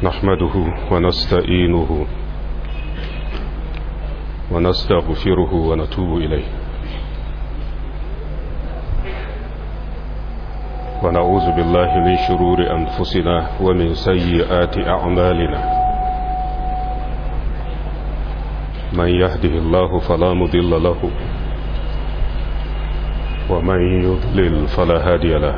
نحمده ونستعينه ونستغفره ونتوب إليه ونعوذ بالله من شرور أنفسنا ومن سيئات أعمالنا من يهده الله فلا مضل له ومن يضلل فلا هادي له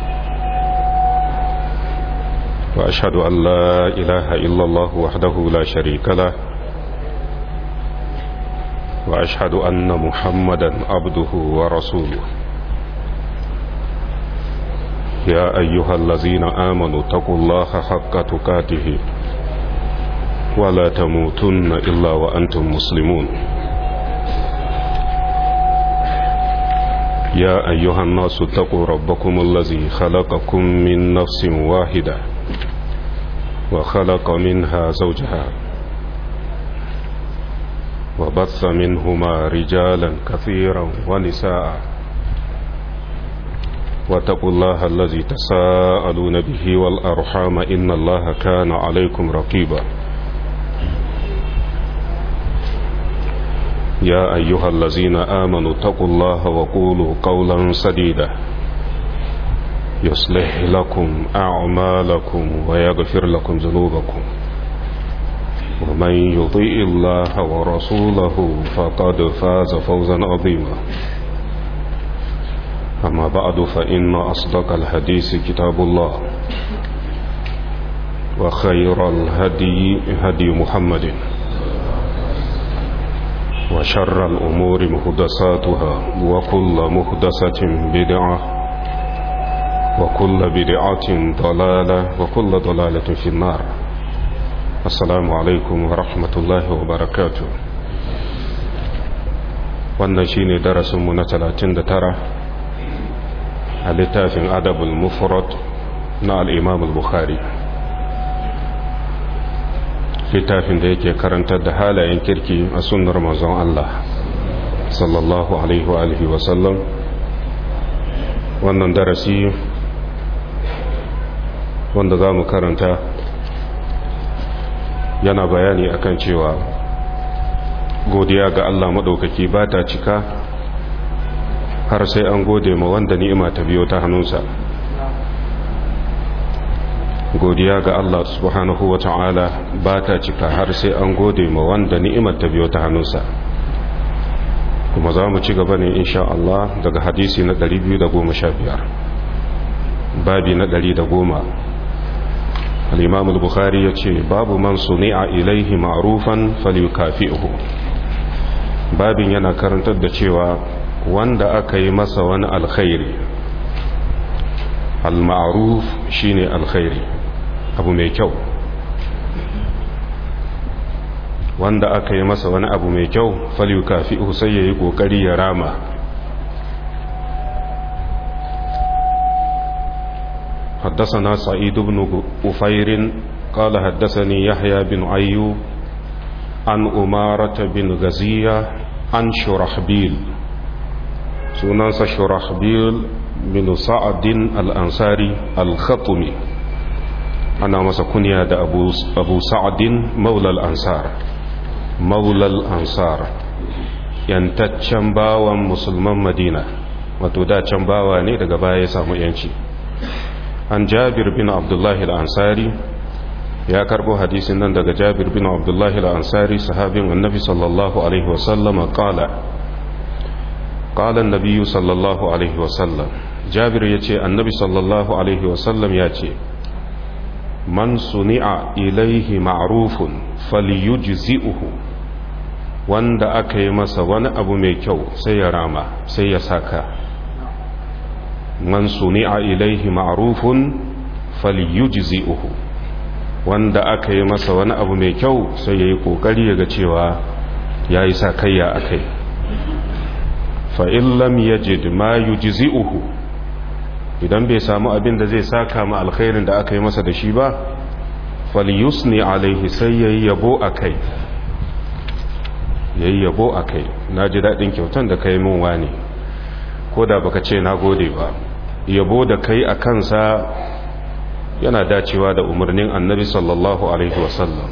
وأشهد أن لا إله إلا الله وحده لا شريك له وأشهد أن محمدا عبده ورسوله يا أيها الذين آمنوا اتقوا الله حق تقاته ولا تموتن إلا وأنتم مسلمون يا أيها الناس اتقوا ربكم الذي خلقكم من نفس واحدة وخلق منها زوجها وبث منهما رجالا كثيرا ونساء واتقوا الله الذي تساءلون به والأرحام إن الله كان عليكم رقيبا يا أيها الذين آمنوا اتقوا الله وقولوا قولا سديدا يصلح لكم أعمالكم ويغفر لكم ذنوبكم ومن يطيء الله ورسوله فقد فاز فوزا عظيما أما بعد فإن أصدق الحديث كتاب الله وخير الهدي هدي محمد وشر الأمور مهدساتها وكل مهدسة بدعة وكل بدعة ضلالة وكل ضلالة في النار السلام عليكم ورحمة الله وبركاته wannan shine darasinmu na 39 a littafin adabul mufrad na al-imam al-bukhari littafin da yake karantar da halayen kirki a sunnar manzon Allah sallallahu alaihi wa alihi wa sallam wannan darasi wanda za mu karanta yana bayani akan cewa godiya ga Allah maɗaukaki ba ta cika har sai an gode ma wanda ni'ima ta biyo ta hannunsa godiya ga Allah subhanahu wa ta'ala ba ta cika har sai an gode ma wanda ni'imar ta biyo ta hannunsa kuma za mu ci gaba ne insha Allah daga hadisi na 215 babi na 110 al-imam al-bukhari yace babu man suni'a ilaihi ma'rufan falyukafi'hu babin yana karantar da cewa wanda aka yi masa wani alkhairi al-ma'ruf shine alkhairi abu mai kyau wanda aka yi masa wani abu mai kyau falyukafi'hu sai yayi kokari ya rama حدثنا سعيد بن أفير قال حدثني يحيى بن أيوب عن أمارة بن غزية عن شرحبيل سنانس شرحبيل بن سعد الأنصاري الخطمي أنا مسكنيا دا أبو, أبو سعد مولى الأنصار مولى الأنصار yantaccen bawan musulman madina wato da can bawa ne daga baya ya samu yanci an jabir bin abdullahi al'ansari ya karbo hadisin nan daga jabir bin abdullahi al'ansari sahabin annabi sallallahu alaihi wasallama kala kalan nabiyu sallallahu alaihi wasallam jabir ya ce annabi sallallahu alaihi wasallam ya ce man suni'a ilaihi ma'rufun falyujzi'uhu wanda aka yi masa wani abu mai kyau sai ya rama sai ya saka man suni'a ilaihi ma'rufun falyujzi'uhu wanda aka yi masa wani abu mai kyau sai yayi kokari yaga cewa yayi sakayya akai fa in lam yajid ma yujzi'uhu idan bai samu abin da zai saka ma alkhairin da aka yi masa da shi ba falyusni alaihi sai yayi yabo akai yayi yabo akai naji dadin kyautan da kai min wani ko da baka ce na gode ba yabo da kai a kansa yana dacewa da umarnin annabi sallallahu alaihi wasallam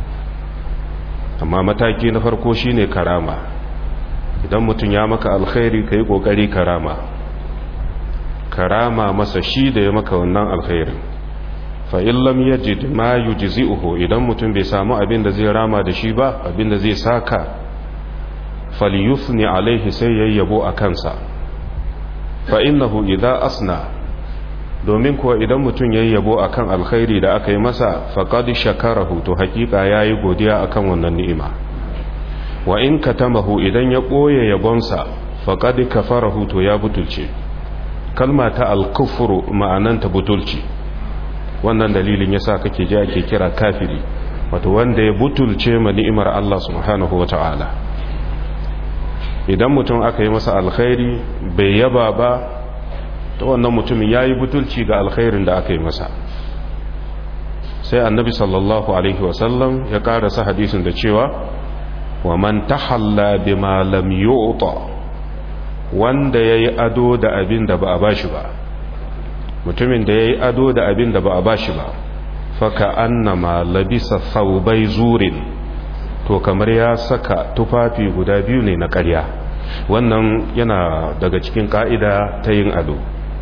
amma mataki na farko shine karama idan mutum ya maka alkhairi ka yi ƙoƙari karama karama masa shi da ya maka wannan alkhairin fa'in lam yajid ma yujzi'uhu idan mutum bai samu abin da zai rama da shi ba abin da zai saka falyufni alaihi sai yayyabo a kansa fa innahu idza asna domin kuwa idan mutum yayyabo akan alkhairi da aka yi masa faqad shakarahu to hakika yayi godiya akan wannan ni'ima wa in katamahu idan ya boye yabonsa faqad kafarahu to ya butulce kalma ta al-kufru ma'ananta butulci wannan dalilin yasa kake ji ake kira kafiri wato wanda ya butulce ma ni'imar Allah subhanahu wata'ala idan mutum aka yi masa alkhairi bai yaba ba ta wannan mutumin ya yi butulci ga alkhairin da aka yi masa sai annabi sallallahu alaihi wasallam ya karasa hadisin da cewa wa man tahalla bima lam yu'ta wanda yayi ado da abin da ba a bashi ba mutumin da yayi ado da abin da ba a bashi ba faka annama labisa thawbai zurin to kamar ya saka tufafi guda biyu ne na ƙarya wannan yana daga cikin ka'ida ta yin ado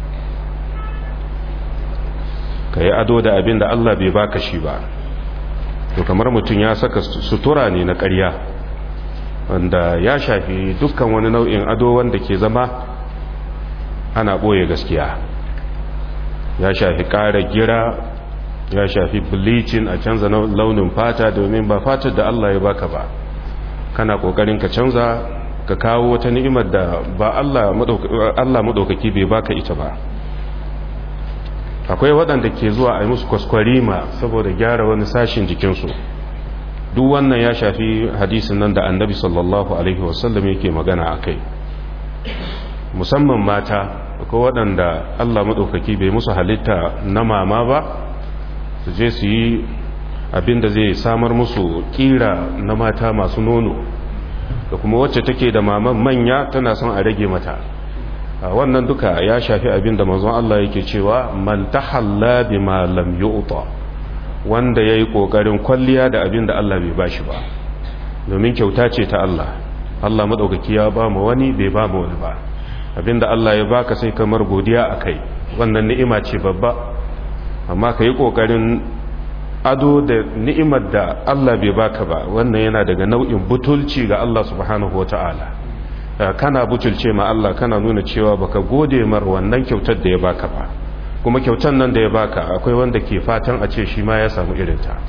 ka yi ado da abin da Allah bai baka shi ba to kamar mutum ya saka sutura ne na ƙarya wanda ya shafi dukkan wani nau'in ado wanda ke zama ana ɓoye gaskiya ya shafi ƙara gira ya shafi bleaching a canza launin fata domin ba fatar da Allah ya baka ba kana ƙoƙarin ka canza ka kawo wata ni'imar da ba Allah maɗaukaki bai baka ita ba akwai waɗanda ke zuwa a yi musu kwaskwarima saboda gyara wani sashin jikinsu duk wannan ya shafi hadisin nan da annabi sallallahu alaihi wasallam yake magana a kai musamman mata akwai waɗanda allah maɗaukaki bai musu halitta na mama ba su je su yi abin da zai samar musu ƙira na mata masu nono da kuma wacce take da maman manya tana son a rage mata wannan duka ya shafi abin da manzon Allah yake cewa man tahalla bima lam yu'ta wanda yayi kokarin kwalliya da abin da Allah bai bashi ba domin kyauta ce ta Allah Allah madaukaki ya ba mu wani bai ba mu wani ba abin da Allah ya baka sai kamar godiya akai wannan ni'ima ce babba amma kai kokarin ado da ni'imar da Allah bai baka ba wannan yana daga nau'in butulci ga Allah subhanahu wataala kana butulce ma Allah kana nuna cewa baka gode mar wannan kyautar da ya baka ba kuma kyautar nan da ya baka akwai wanda ke fatan a ce shi ma ya samu irinta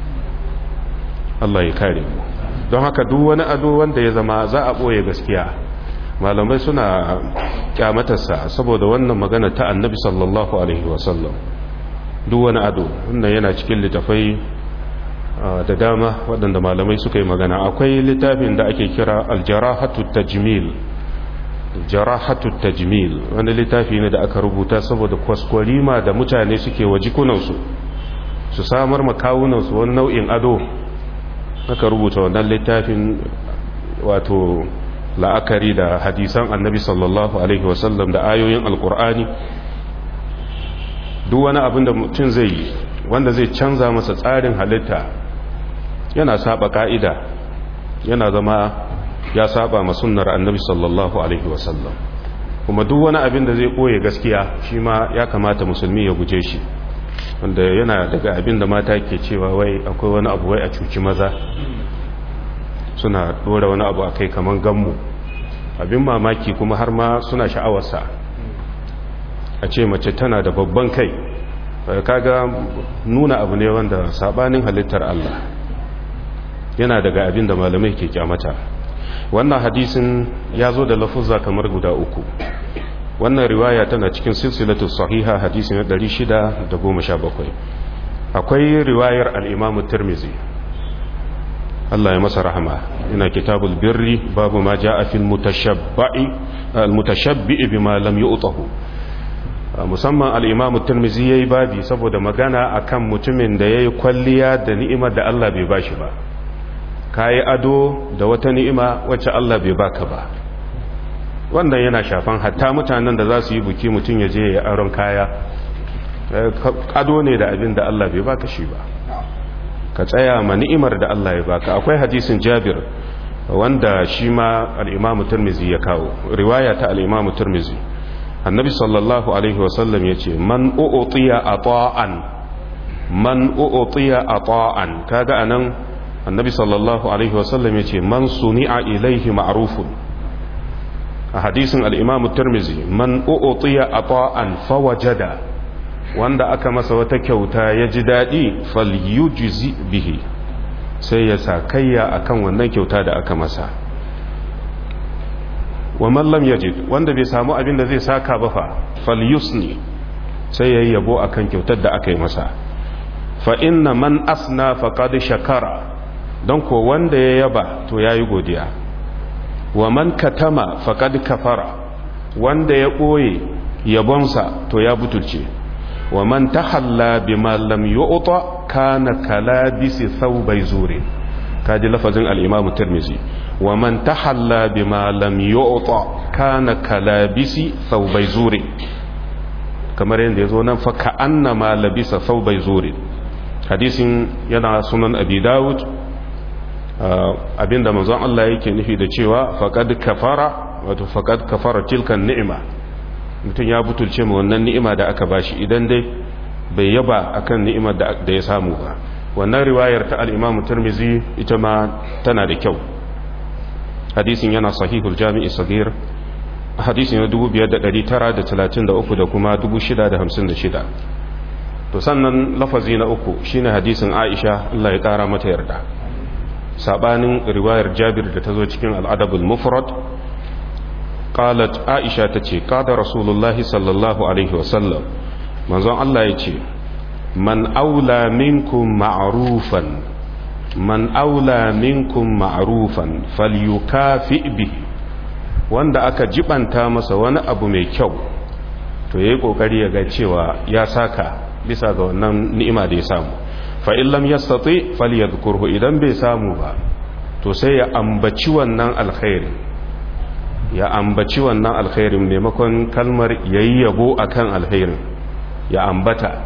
Allah ya kare mu don haka duk wani ado wanda ya zama za a boye gaskiya malamai suna kyamatarsa saboda wannan magana ta annabi sallallahu alaihi wasallam duk wani ado wannan yana cikin littafai da dama waɗanda malamai suka yi magana akwai littafin da ake kira aljarahatu tajmil jarahatu tajmil wani littafi ne da aka rubuta saboda kwaskwarima da mutane suke wa jikunansu su samar makawunansu wani nau'in ado aka rubuta wannan littafin wato la'akari da hadisan annabi sallallahu alaihi wasallam da ayoyin alkur'ani duk wani abin da mutum zai yi wanda zai canza masa tsarin halitta yana saba ka'ida yana zama ya saba ma sunnar annabi sallallahu alaihi wasallam kuma duk wani abin da zai koye gaskiya shi ma ya kamata musulmi ya guje shi wanda yana daga abin da mata ke cewa wai akwai wani abu wai a cuci maza suna dora wani abu a kai kamar gammu abin mamaki kuma har ma suna sha'awarsa a ce mace tana da babban kai kaga nuna abu ne wanda sabanin halittar Allah yana daga abin da malamai ke kyamata wannan hadisin ya zo da lafuzza kamar guda uku wannan riwaya tana cikin silsilatu sahiha hadisin 617 akwai riwayar al-imamu tirmizi Allah ya masa rahama ina kitabul birri babu ma jaa fil mutashabbi al-mutashabbi bima lam yu'tahu musamman al-imamu tirmizi yayi babi saboda magana akan mutumin da yayi kwalliya da ni'imar da Allah bai bashi ba kayi ado da wata ni'ima wacce Allah bai baka ba wannan yana shafan hatta mutanen da za su yi buki mutum ya je ya aron kaya kado ne da abin da Allah bai baka shi ba ka tsaya ma ni'imar da Allah ya baka akwai hadisin Jabir wanda shi ma al-Imam Tirmidhi ya kawo riwaya ta al-Imam Tirmidhi annabi sallallahu alaihi wasallam yace man u'tiya ata'an man u'tiya ata'an kaga anan annabi sallallahu alaihi wasallam yace man suni'a ilaihi ma'rufun a hadisin al-Imam Tirmidhi man u'tiya ata'an fawajada wanda aka masa wata kyauta ya ji daɗi falyujzi bihi sai ya sa kayya akan wannan kyauta da aka masa wa mallam yajid wanda bai samu abin da zai saka ba fa falyusni sai ya yabo akan kyautar da aka yi masa fa inna man asna faqad shakara don ko wanda ya yaba to yayi godiya wa man katama faqad kafara wanda ya ɓoye yabonsa to ya butulce wa man tahalla bima lam yu'ta kana kalabisi thawbay zuri kaji lafazin al-imam tirmizi wa man tahalla bima lam yu'ta kana kalabisi thawbay zuri kamar yadda yazo nan fa ka annama labisa thawbay zuri hadisin yana sunan abi daud abinda manzon Allah yake nufi da cewa faqad kafara wato faqad kafara tilkan ni'ima mutum ya butulce mu wannan ni'ima da aka bashi idan dai bai yaba akan ni'imar da ya samu ba wannan riwayar ta al-Imam Tirmidhi ita ma tana da kyau hadisin yana sahihul jami'i sagir hadisin na 5933 da kuma 656 to sannan lafazi na uku shine hadisin Aisha Allah ya kara mata yarda sabanin riwayar Jabir da ta zo cikin al-Adabul Mufrad قالت عائشة تتي قال رسول الله صلى الله عليه وسلم منظر الله يتي من أولى منكم معروفا من أولى منكم معروفا فليكافئ به wanda aka jibanta masa wani abu mai kyau to yayi kokari ya ga cewa ya saka bisa ga wannan ni'ima da ya samu fa in lam yastati falyadhkurhu idan bai samu ba to sai ya ambaci wannan alkhairi ya ambaci wannan alkhairin maimakon kalmar yayi yabo akan alkhairin ya ambata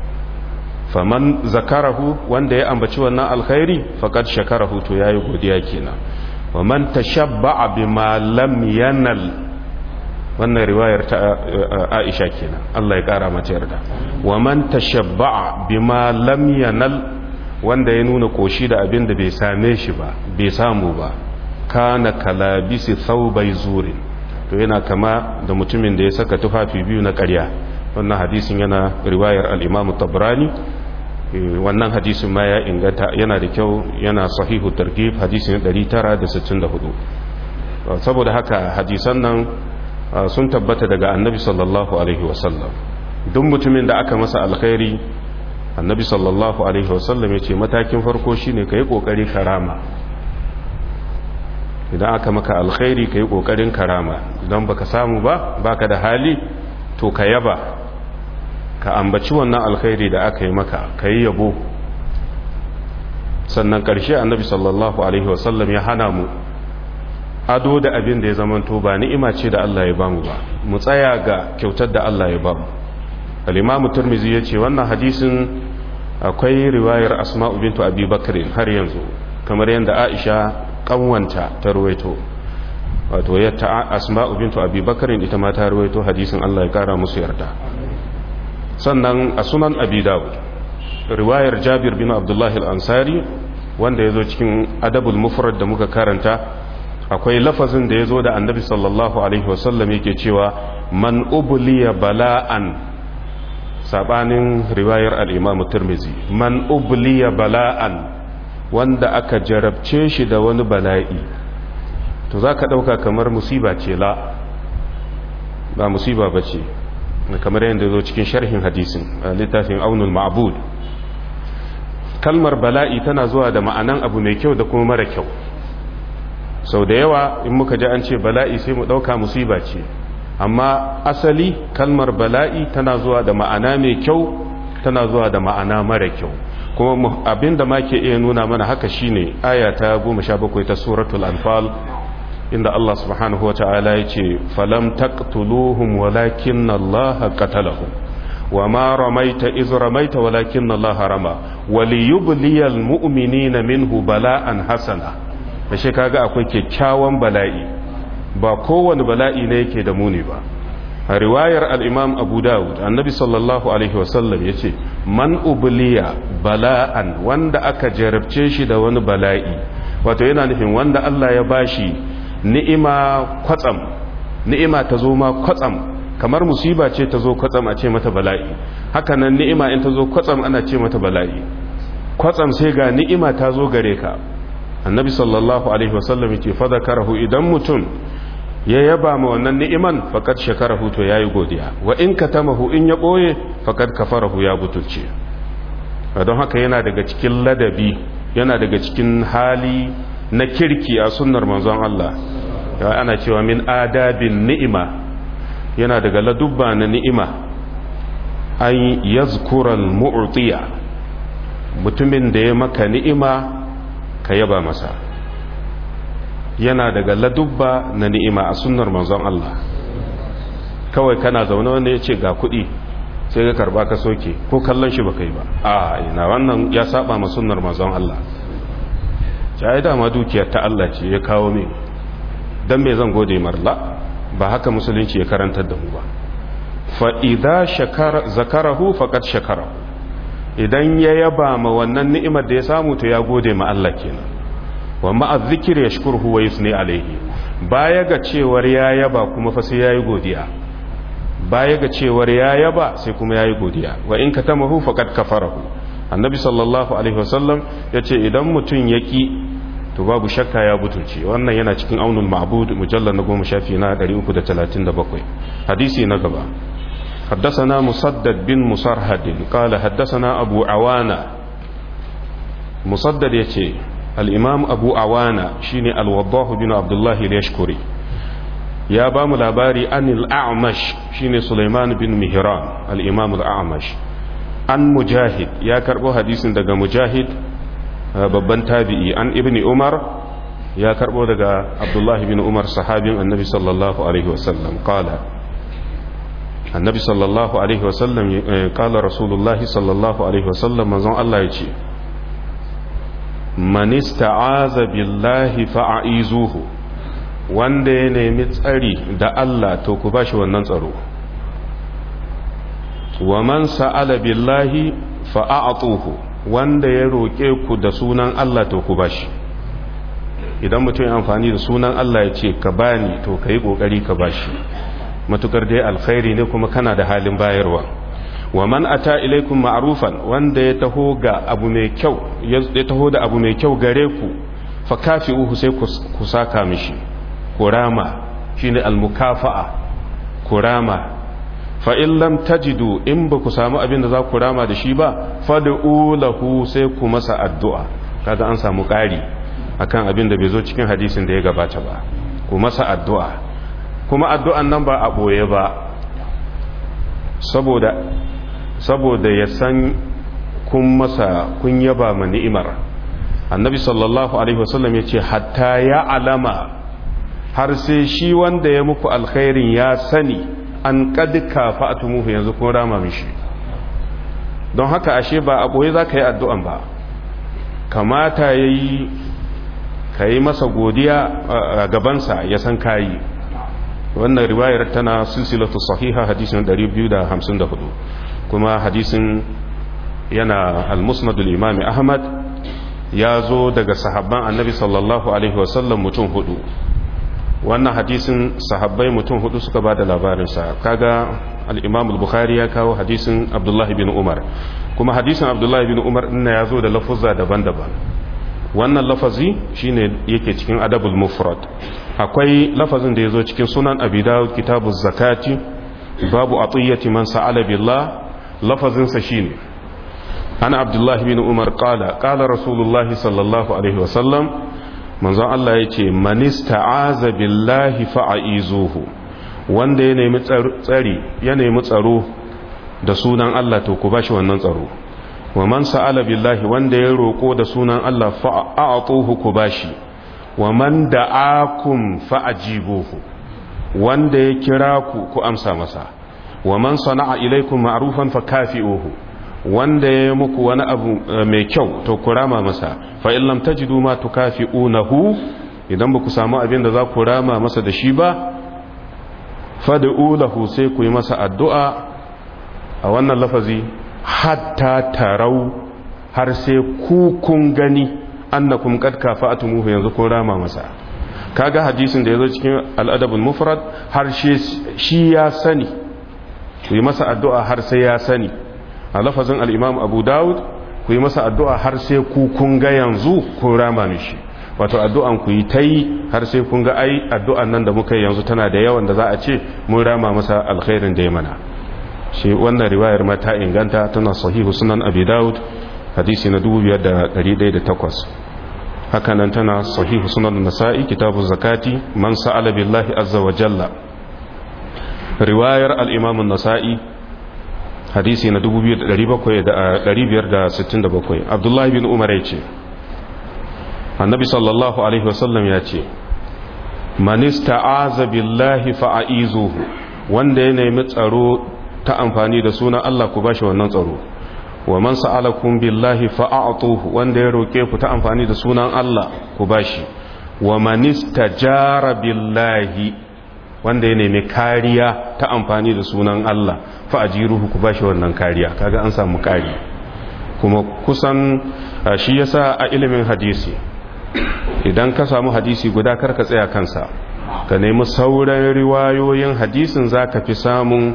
faman zakarahu wanda ya ambaci wannan alkhairi faqad shakarahu to yayi godiya kenan wa man tashabba'a bima lam yanal wannan riwayar ta Aisha kenan Allah ya kara mata yarda wa man tashabba'a bima lam yanal wanda ya nuna koshi da abin da bai same shi ba bai samu ba kana kalabisi thawbai zurin to yana kama da mutumin da ya saka tufafi biyu na ƙarya wannan hadisin yana riwayar al-Imam Tabrani wannan hadisin ma ya inganta yana da kyau yana sahihu targhib hadisin 964 saboda haka hadisan nan sun tabbata daga annabi sallallahu alaihi wasallam duk mutumin da aka masa alkhairi annabi sallallahu alaihi wasallam ya ce matakin farko shine ka yi ƙoƙari karama idan aka maka alkhairi ka yi ƙoƙarin karama idan baka samu ba baka da hali to ka yaba ka ambaci wannan alkhairi da aka yi maka ka yi yabo sannan ƙarshe annabi sallallahu alaihi wasallam ya hana mu ado da abin da ya zamanto ba ni'ima ce da Allah ya bamu ba mu tsaya ga kyautar da Allah ya bamu al-imamu turmizi ya ce wannan hadisin akwai riwayar asma'u bintu abi bakrin har yanzu kamar yadda aisha kanwanta ta ruwaito wato yadda asma'u bintu abi bakrin ita ma ta ruwaito hadisin Allah ya kara musu yarda sannan a sunan abi dawud riwayar jabir bin abdullah al-ansari wanda ya zo cikin adabul mufrad da muka karanta akwai lafazin da ya zo da annabi sallallahu alaihi wasallam yake cewa man ubliya bala'an sabanin riwayar al'imamu turmizi man ubliya bala'an wanda aka jarabce shi da wani bala'i to za ka ɗauka kamar musiba ce la ba musiba ba ce kamar yadda zo cikin sharhin hadisin a littafin aunul ma'bud kalmar bala'i tana zuwa da ma'anan abu mai kyau da kuma mara kyau sau da yawa in muka ji an ce bala'i sai mu ɗauka musiba ce amma asali kalmar bala'i tana zuwa da ma'ana mai kyau tana zuwa da ma'ana mara kyau kuma abinda ma ke iya nuna mana haka shine aya ta goma sha bakwai ta suratul anfal inda Allah subhanahu wa ta'ala ya ce falam taqtuluhum walakin Allah qatalahum wa ma ramaita iz ramaita walakin Allah rama wa liyubliyal mu'minina minhu bala'an hasana ashe kaga akwai kyakkyawan bala'i ba kowane bala'i ne yake da muni ba a riwayar al-imam Abu Dawud annabi sallallahu alaihi wasallam yace man ubliya bala'an wanda aka jarabce shi da wani bala'i wato yana nufin wanda Allah ya bashi ni'ima kwatsam ni'ima ta zo ma kwatsam kamar musiba ce ta zo kwatsam a ce mata bala'i hakanan ni'ima in ta zo kwatsam ana ce mata bala'i kwatsam sai ga ni'ima ta zo gare ka annabi sallallahu alaihi wasallam yake fada karahu idan mutum ya yaba ma wannan ni'iman faqad shakarahu to yayi godiya wa in katamahu in ya boye faqad kafarahu ya butulce don haka yana daga cikin ladabi yana daga cikin hali na kirki a sunnar manzon Allah ana cewa min adabin ni'ima yana daga ladubba na ni'ima an yazkural mu'tiya mutumin da ya maka ni'ima ka yaba masa yana daga ladubba na ni'ima a sunnar manzon Allah kawai kana zaune wanda ya ce ga kuɗi sai ka karba ka soke ko kallon shi baka yi ba a ina wannan ya saba ma sunnar manzon Allah ya dama dukiyar ta Allah ce ya kawo min dan me zan gode marla ba haka musulunci ya karantar da mu ba fa'iza zakarahu faƙat shakarahu idan ya yaba ma wannan ni'imar da ya samu to ya gode ma Allah kenan wa ma'a zikir ya shukurhu wa yusni alaihi baya ga cewar ya yaba kuma fa sai yayi godiya baya ga cewar ya yaba sai kuma yayi godiya wa in katamahu faqad kafarahu annabi sallallahu alaihi wasallam yace idan mutun yaki to babu shakka ya butulce wannan yana cikin aunul ma'bud mujallal na goma shafi na 337 hadisi na gaba حدثنا مسدد بن مسرهد قال حدثنا أبو عوانة مسدد يتي الإمام أبو عوانة شيني الوضاه بن عبد الله اليشكري يا بام لاباري أن الأعمش شيني سليمان بن مهران الإمام الأعمش عن مجاهد يا كربو حديث دقى مجاهد babban tabi'i an ibni umar ya karbo daga abdullahi bin umar sahabin annabi sallallahu alaihi wasallam kala annabi sallallahu alaihi wasallam kala rasulullahi sallallahu alaihi wasallam manzon Allah ya ce man ista'aza billahi fa'aizuhu wanda ya nemi tsari da Allah to ku bashi wannan tsaro wa man sa'ala billahi fa'atuhu wanda ya roƙe ku da sunan Allah to ku bashi idan mutum ya amfani da sunan Allah ya ce ka bani to ka yi ƙoƙari ka bashi matukar dai alkhairi ne kuma kana da halin bayarwa wa man ata ilaikum ma'rufan wanda ya taho ga abu mai kyau ya taho da abu mai kyau gare ku fa kafi'uhu sai ku saka mishi kurama shine almukafa'a kurama fa in lam tajidu in ba ku samu abin da za ku rama da shi ba fad'u lahu sai ku masa addu'a kaga an samu ƙari akan abin da bai zo cikin hadisin da ya gabata ba ku masa addu'a kuma addu'an nan ba a boye ba saboda saboda ya san kun masa kun yaba ma ni'imar annabi sallallahu alaihi wasallam ya ce hatta ya alama har sai shi wanda ya muku alkhairin ya sani an kadika fa'atumuhu yanzu kun rama mishi don haka ashe ba a boye za ka yi addu'an ba kamata ya yi ka yi masa godiya a gabansa ya san kayi wannan riwayar tana silsilatu sahiha hadisin 254 kuma hadisin yana al-musnadul imami ahmad ya zo daga sahabban annabi sallallahu alaihi wasallam mutum hudu wannan hadisin sahabbai mutum hudu suka ba da labarinsa kaga al-imam al-bukhari ya kawo hadisin abdullahi bin umar kuma hadisin abdullahi bin umar ina ya zo da lafuzza daban-daban wannan lafazi shine yake cikin adabul mufrad akwai lafazin da ya zo cikin sunan abi dawud kitabu zakati babu atiyati man sa'ala billah lafazinsa shine ana abdullahi bin umar qala qala rasulullahi sallallahu alaihi wasallam manzon Allah ya ce manista'aza billahi fa'aizuhu wanda ya nemi tsari ya nemi tsaro da sunan Allah to ku bashi wannan tsaro wa man sa'ala billahi wanda ya roko da sunan Allah fa'atuhu ku bashi wa man da'akum fa'ajibuhu wanda ya kira ku ku amsa masa wa man sana'a ilaikum ma'rufan fakafi'uhu wanda ya muku wani abu mai kyau to ku rama masa fa in lam tajidu ma tukafi'unahu idan ba ku samu abin da za ku rama masa da shi ba fad'u lahu sai ku yi masa addu'a a wannan lafazi hatta tarau har sai ku kun gani annakum qad kafa'tumuhu yanzu kun rama masa kaga hadisin da yazo cikin al-adabul mufrad har shi ya sani ku yi masa addu'a har sai ya sani a lafazin al-imam abu daud ku yi masa addu'a har sai ku kun ga yanzu kun rama mishi wato addu'an ku yi ta yi har sai kun ga ai addu'an nan da muka yi yanzu tana da yawan da za a ce mun rama masa alkhairin da ya mana shi wannan riwayar ma ta inganta tana sahihu sunan abi daud hadisi na 2108 haka nan tana sahihu sunan nasa'i kitabu zakati man sa'ala billahi azza wa jalla riwayar al-imam an-nasa'i hadisi na 2567 abdullahi bin umar ya ce annabi sallallahu alaihi wasallam ya ce manista aza billahi fa'a'izuhu wanda ya nemi tsaro ta amfani da sunan Allah ku bashi wannan tsaro wa man sa'alakum billahi fa'atuhu wanda ya roke ku ta amfani da sunan Allah ku bashi wa manista jara billahi wanda ya nemi kariya ta amfani da sunan Allah fa'ajiruhu ku bashi wannan kariya kaga an samu kari kuma kusan shi yasa a ilimin hadisi idan ka samu hadisi guda karka tsaya kansa ka nemi sauran riwayoyin hadisin za ka fi samun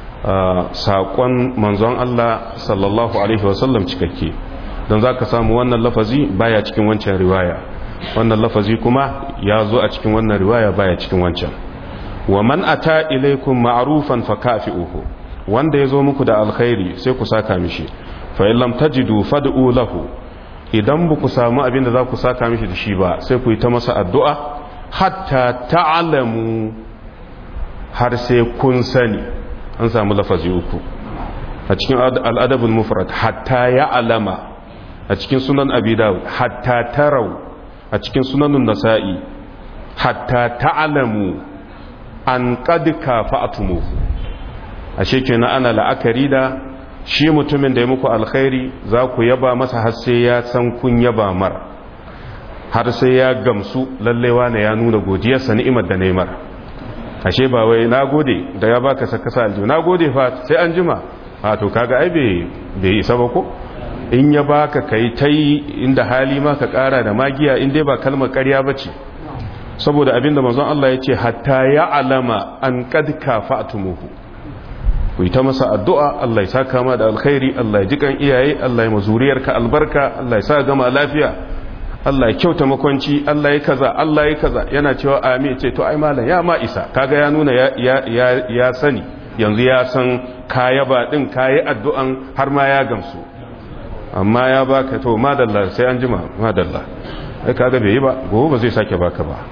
saƙon manzon Allah sallallahu Alaihi wasallam cikakke don za ka samu wannan lafazi baya cikin wancan riwaya wannan lafazi kuma ya zo a cikin wannan riwaya baya cikin wancan wa man ata ilaikum ma'rufan fa kafi'uhu wanda ya zo muku da alkhairi sai ku saka mishi fa in lam tajidu fad'u lahu idan ba ku samu abin da za ku saka mishi da shi ba sai ku yi ta masa addu'a hatta ta'alamu har sai kun sani an samu lafazi uku a cikin al'adabin mufrad hatta ya alama a cikin sunan abidawud hatta tarau a cikin sunanun nasa'i hatta ta'alamu an ƙadika fa'atumuhu a shekina ana la'akari da shi mutumin da ya muku alkhairi za ku yaba masa har sai ya san kun yaba mar har sai ya gamsu lallewa na ya nuna godiyarsa ni'imar da neymar ashe ba wai na gode da ya baka saka sa aljihu na gode fa sai an jima a to kaga ai bai isa ba ko in ya baka kai tai inda hali ma ka kara da magiya in dai ba kalmar ƙarya bace saboda abinda manzon Allah ya ce hatta ya alama an qad kafa'tumuhu ku yi ta masa addu'a Allah ya sa kama da alkhairi Allah ya jikan iyaye Allah ya mazuriyarka albarka Allah ya sa gama lafiya Allah ya kyauta makwanci Allah ya kaza Allah ya kaza yana cewa amin ce to ai malam ya ma isa kaga ya nuna ya sani yanzu ya san kaya ba din kayi addu'an har ma ya gamsu amma ya baka to madalla sai an jima madalla ai kaga bai yi ba gobe ba zai sake baka ba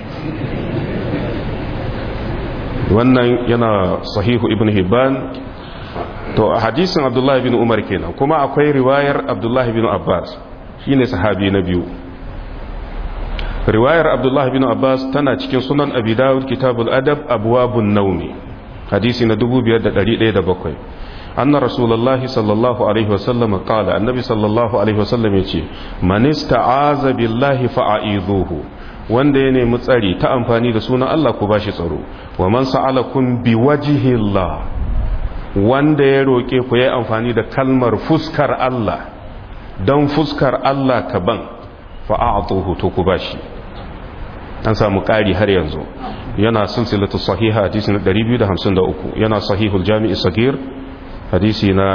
wannan yana sahihu ibn hibban to a hadisin abdullahi bin umar kenan kuma akwai riwayar abdullahi bin abbas shine sahabi na biyu riwayar abdullahi bin abbas tana cikin sunan abi dawud kitabul adab abwabun naumi hadisi na 5107 anna rasulullahi sallallahu alaihi wasallam qala annabi sallallahu alaihi wasallam yace man ista'aza billahi fa'idhuhu wanda ya nemi tsari ta amfani da sunan Allah ku bashi tsaro wa man sa'alakum biwajhi Allah wanda ya roke ku yayi amfani da kalmar fuskar Allah dan fuskar Allah ka ban fa'atuhu to ku bashi an samu ƙari har yanzu yana silsilatu sahiha hadisi na 253 yana sahihul jami'i sagir hadisi na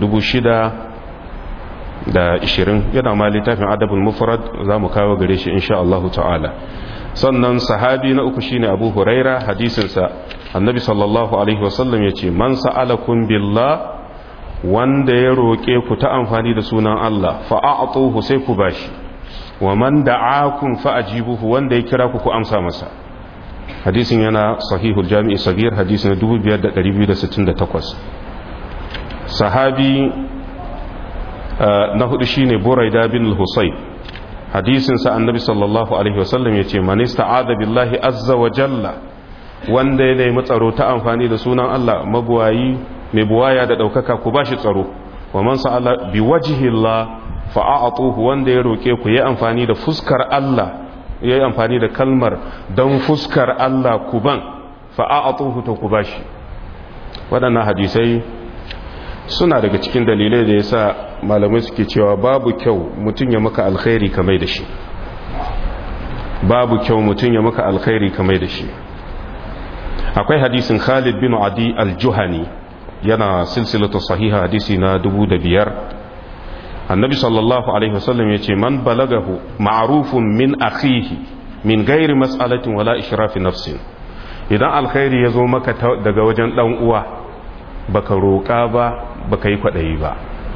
6,020 yana ma littafin adabul mufrad za mu kawo gare shi insha Allah ta'ala sannan sahabi na uku shine abu huraira hadisinsa annabi sallallahu alaihi wasallam ya ce man sa'alakum billah wanda ya roƙe ku ta amfani da sunan Allah fa'a'atuhu sai ku bashi wa man da'akum fa'ajibuhu wanda ya kira ku ku amsa masa hadisin yana sahihul jami'i sagir hadisi na 5268 sahabi na hudu shine buraida bin al-husayb hadisin sa annabi sallallahu alaihi wasallam yace man ista'ada billahi azza wa jalla wanda ya nemi tsaro ta amfani da sunan Allah magwayi mai buwaya da daukaka ku bashi tsaro wa man sa'ala bi wajhillah fa'atuhu wanda ya roke ku yi amfani da fuskar Allah yayi amfani da kalmar dan fuskar Allah ku ban fa'atuhu to ku bashi waɗannan hadisai suna daga cikin dalilai da yasa malamai suke cewa babu kyau mutum ya maka alkhairi kamar da shi babu kyau mutum ya maka alkhairi kamar da shi akwai hadisin Khalid bin Adi al-Juhani yana silsilatu sahiha hadisi na dubu da biyar annabi sallallahu alaihi wasallam ya ce man balagahu ma'rufun min akhihi min gairi mas'alatin wala ishrafi nafsin idan alkhairi ya zo maka daga wajen dan uwa baka roƙa ba baka yi kwaɗayi ba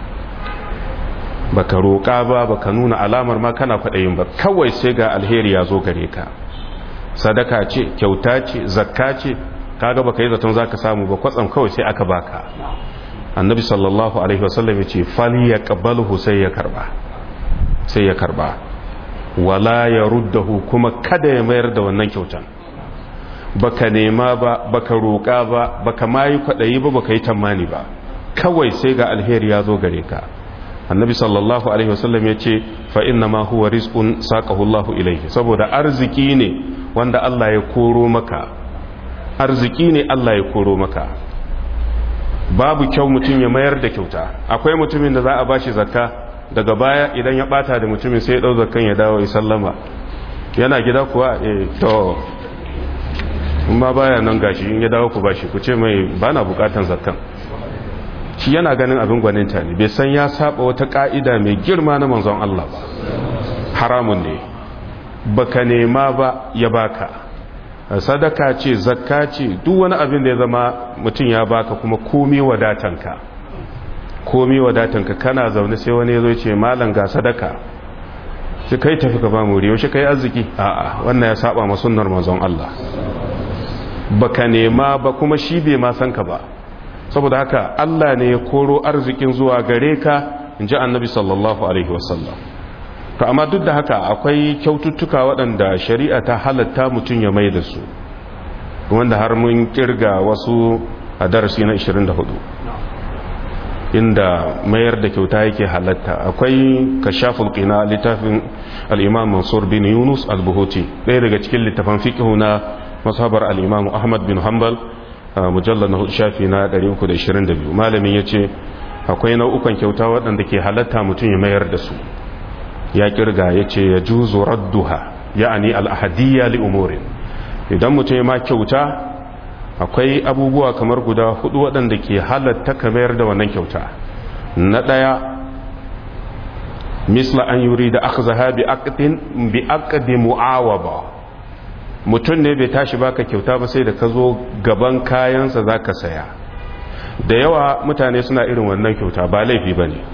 baka roƙa ba baka nuna alamar ma kana kwaɗayin ba kawai sai ga alheri ya zo gare ka sadaka ce kyauta ce zakka ce kaga baka yi zaton zaka samu ba kwatsam kawai sai aka baka annabi sallallahu alaihi wasallam yace fali yaqbaluhu sai ya karba sai ya karba wala yaruddahu kuma kada ya mayar da wannan kyautan baka nema ba baka roƙa ba baka mayi kwadayi ba baka yi tamani ba kawai sai ga alheri ya zo gare ka annabi sallallahu alaihi wasallam yace fa inna ma huwa rizqun saqahu Allahu ilayhi saboda arziki ne wanda Allah ya koro maka arziki ne Allah ya koro maka babu kyau mutum ya mayar da kyauta akwai mutumin da za a bashi zakka daga baya idan ya bata da mutumin sai ya dau zakkan ya dawo ya sallama yana gida kuwa eh to ma baya nan gashi in ya dawo ku bashi ku ce mai bana bukatan zakkan shi yana ganin abin gwaninta ne bai san ya saba wata ka'ida mai girma na manzon Allah ba haramun ne baka nema ba ya baka sadaka ce zakka ce duk wani abin da ya zama mutum ya baka kuma komi wadatanka komi wadatanka kana zaune sai wani ya zo ce malam ga sadaka sai kai tafi ka ba mu riyo shi kai arziki a'a wannan ya saba ma sunnar manzon Allah baka nema ba kuma shi bai ma san ka ba saboda haka Allah ne ya koro arzikin zuwa gare ka inji annabi sallallahu alaihi wasallam to amma duk da haka akwai kyaututtuka waɗanda shari'a ta halatta mutum ya mai da su wanda har mun kirga wasu a darasi na 24 inda mayar da kyauta yake halatta akwai kashaful qina littafin al-imam mansur bin yunus al-buhuti ɗaya daga cikin littafan fiqh na mazhabar al-imam ahmad bin hanbal mujallal na shafi na 322 malamin yace akwai nau'ukan kyauta waɗanda ke halatta mutum ya mayar da su ya kirga ya ce ya juzo radduha ya'ani al'ahadiyya li umurin idan mutum ya ma kyauta akwai abubuwa kamar guda hudu waɗanda ke halatta kamar da wannan kyauta na ɗaya misla an yuri da aka zaha bi aqdi mu'awaba mutum ne bai tashi baka kyauta ba sai da ka zo gaban kayansa za ka saya da yawa mutane suna irin wannan kyauta ba laifi ba ne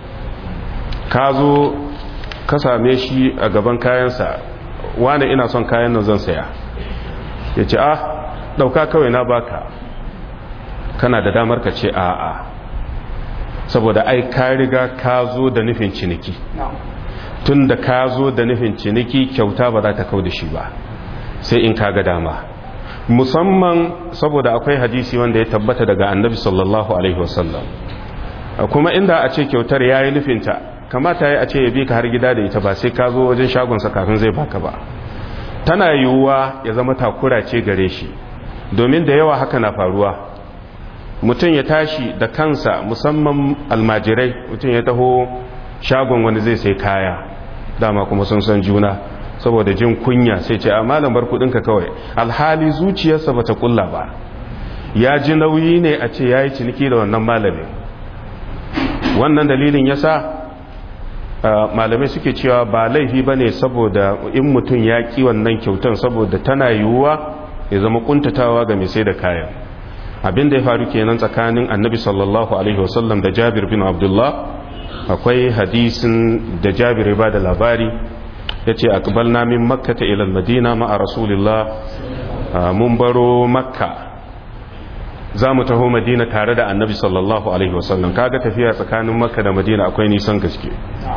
ka zo ka same shi a gaban kayansa wane ina son kayan nan zan saya ya ce a dauka kawai na baka kana da damar ka ce a'a saboda ai ka riga ka zo da nufin ciniki tun da ka zo da nufin ciniki kyauta ba za ta kau da shi ba sai in ka ga dama musamman saboda akwai hadisi wanda ya tabbata daga annabi sallallahu alaihi wasallam kuma inda a ce kyautar ya yi nufinta kamata ya ce ya bi ka har gida da ita ba sai ka zo wajen shagonsa kafin zai baka ba tana yiwuwa ya zama takura ce gare shi domin da yawa haka na faruwa mutum ya tashi da kansa musamman almajirai mutum ya taho shagon wani zai sai kaya dama kuma sun san juna saboda jin kunya sai ce a malam bar kudinka kawai alhali zuciyarsa bata kulla ba ya ji nauyi ne a ce ya yi ciniki da wannan malamin wannan dalilin yasa malamai suke cewa ba laifi ba ne saboda in mutum ya ƙi wannan kyautan saboda tana yiwuwa ya zama kuntatawa ga mai sai da kayan abin da ya faru kenan tsakanin annabi sallallahu alaihi wasallam da jabir bin abdullah akwai hadisin da jabir ba da labari ya ce akbalna min makka ta ilal madina ma'a rasulillah mun baro makka za mu taho madina tare da annabi sallallahu alaihi wasallam kaga tafiya tsakanin makka da madina akwai nisan gaske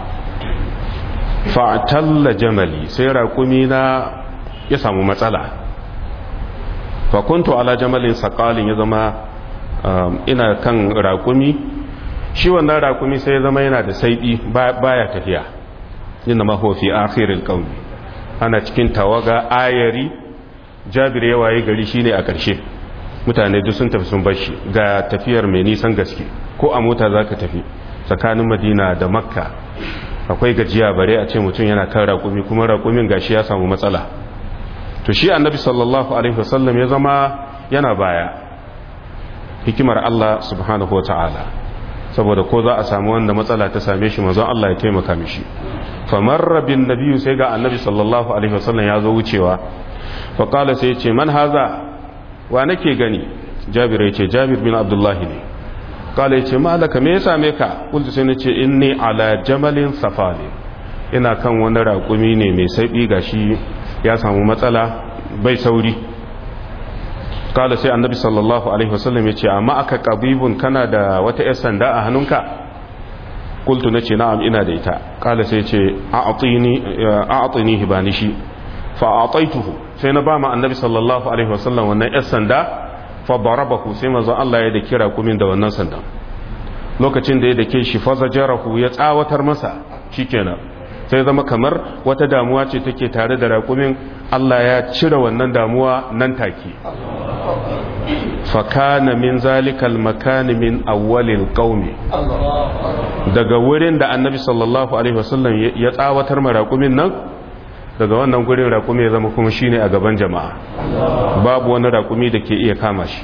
fa'atalla jamali sai raƙumi na ya samu matsala fakuntu ala jamalin saƙalin ya zama ina kan raƙumi shi wannan raƙumi sai ya zama yana da saiɓi baya tafiya inna ma huwa fi akhiril qawmi ana cikin tawaga ayari jabir ya waye gari shine a ƙarshe mutane duk sun tafi sun bar shi ga tafiyar mai nisan gaske ko a mota zaka tafi tsakanin madina da makka akwai gajiya bare a ce mutum yana kan raƙumi kuma raƙumin gashi ya samu matsala to shi annabi sallallahu alaihi wasallam ya zama yana baya hikimar Allah subhanahu wa ta'ala saboda ko za a samu wanda matsala ta same shi mazan Allah ya taimaka mishi famarra bin nabiyu sai ga annabi sallallahu alaihi wasallam ya zo wucewa faƙala sai ce man haza wa nake gani jabir ya ce jabir bin abdullahi ne ƙala ya ce malaka me ya same ka kultu sai na ce inni ala jamalin safali ina kan wani raƙumi ne mai saiɓi gashi ya samu matsala bai sauri kala sai annabi sallallahu alaihi wasallam ya ce amma aka qabibun kana da wata yar sanda a hannunka qultu nace na'am ina da ita kala sai ce a'tini a'tini hibani shi fa a'taituhu sai na ba ma annabi sallallahu alaihi wasallam wannan yar sanda fa darabahu sai manzo Allah ya da kira kumin da wannan sandan lokacin da ya dake shi fa zajarahu ya tsawatar masa shikenan sai zama kamar wata damuwa ce take tare da raƙumin Allah ya cire wannan damuwa nan take fakana min zalikal makani min awwalil qaumi daga wurin da annabi sallallahu alaihi wasallam ya tsawatar ma raƙumin nan daga wannan gurin raƙumi ya zama kuma shine a gaban jama'a babu wani raƙumi da ke iya kama shi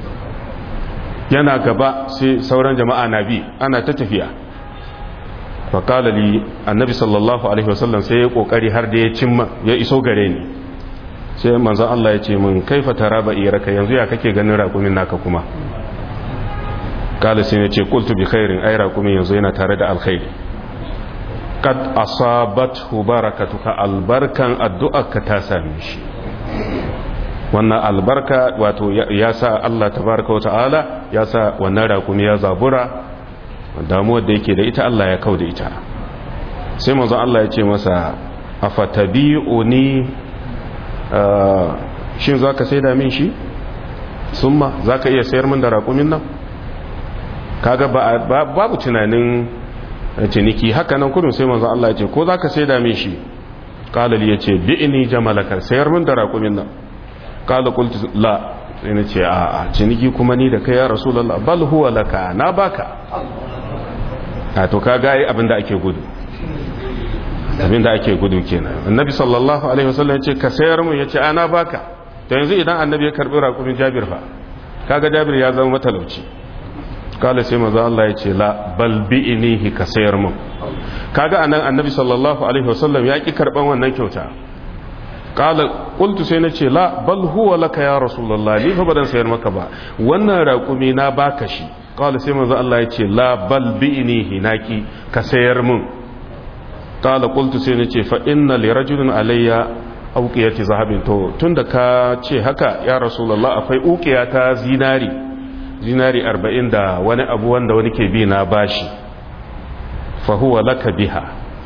yana gaba sai sauran jama'a na bi ana ta tafiya faƙala li annabi sallallahu alaihi wasallam sai ya ƙoƙari har da ya cimma ya iso gare ni sai manzan Allah ya ce min kaifa tara ba iraka yanzu ya kake ganin raƙumin naka kuma ƙala sai ya ce qultu bi khairin ai raƙumin yanzu yana tare da alkhairi kad asabathu barakatuka albarkan addu'arka ta same shi wannan albarka wato ya sa Allah tabaraka wa ta'ala ya sa wannan raƙumi ya zabura damuwar da yake da ita Allah ya kau da ita sai manzon Allah ya ce masa afatabi'uni shin zaka saida min shi summa zaka iya sayar min da raƙumin nan kaga babu tunanin ciniki haka nan kudin sai manzon Allah ya ce ko zaka saida min shi qala li yace bi'ni jamalaka sayar min da raƙumin nan qala qultu la sai na ce a ciniki kuma ni da kai ya rasulullah bal huwa laka na baka a to ka gaye abinda ake gudu abinda ake gudu kenan annabi sallallahu alaihi wasallam ya ce ka sayar mu ya ce ana baka to yanzu idan annabi ya karbi raƙumin jabir fa kaga jabir ya zama matalauci kala sai maza Allah ya ce la bal bi'inihi ka sayar mu kaga anan annabi sallallahu alaihi wasallam ya ki karban wannan kyauta kala qultu sai na ce la bal huwa laka ya rasulullah ni fa badan sayar maka ba wannan raƙumi na baka shi kala sai manzo Allah ya ce la bal bi'nihi naki ka sayar mun kala qultu sai nace fa inna li rajulin alayya uqiyati zahabin to tunda ka ce haka ya rasulullah akwai uqiya ta zinari zinari 40 da wani abu wanda wani ke bi na bashi fa huwa laka biha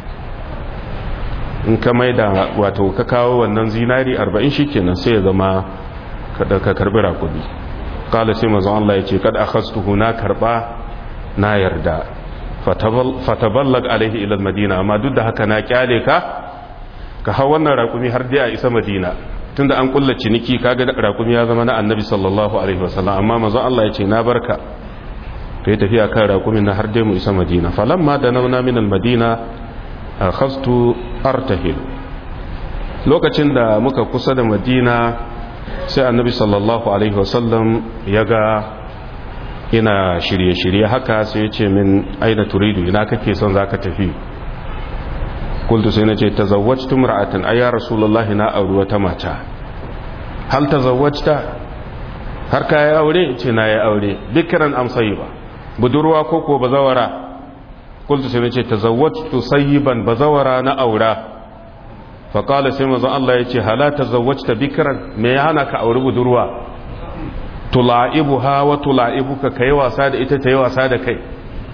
in ka maida wato ka kawo wannan zinari 40 shikenan sai ya zama ka karbi rakudi kala sai mazan Allah ya ce kad akhastuhu na karba na yarda fataballag alaihi ila madina amma duk da haka na kyale ka ka hau wannan rakumi har dai a isa madina tunda an kulla ciniki kaga rakumi ya zama na annabi sallallahu alaihi wasallam amma mazan Allah ya ce na barka kai tafiya kan rakumin na har dai mu isa madina falamma da nauna min almadina akhastu artahil lokacin da muka kusa da madina sai annabi sallallahu alaihi wasallam ya ga ina shirye-shirye haka sai ya ce min aina turidu ina kake son za ka tafi kultu sai na ce ta zawwactu mura'atan ayya rasulullahi na auri wata mata hal ta zawwacta har ka yi aure ce na yi aure bikiran amsayi ba budurwa ko ko bazawara kultu sai na ce ta zawwactu sayyiban bazawara na aura faƙala sai mazan Allah ya ce halata zawwacta bikiran me ya hana ka auri budurwa tula'ibu ha wa tula'ibu ka kai wasa da ita ta yi wasa da kai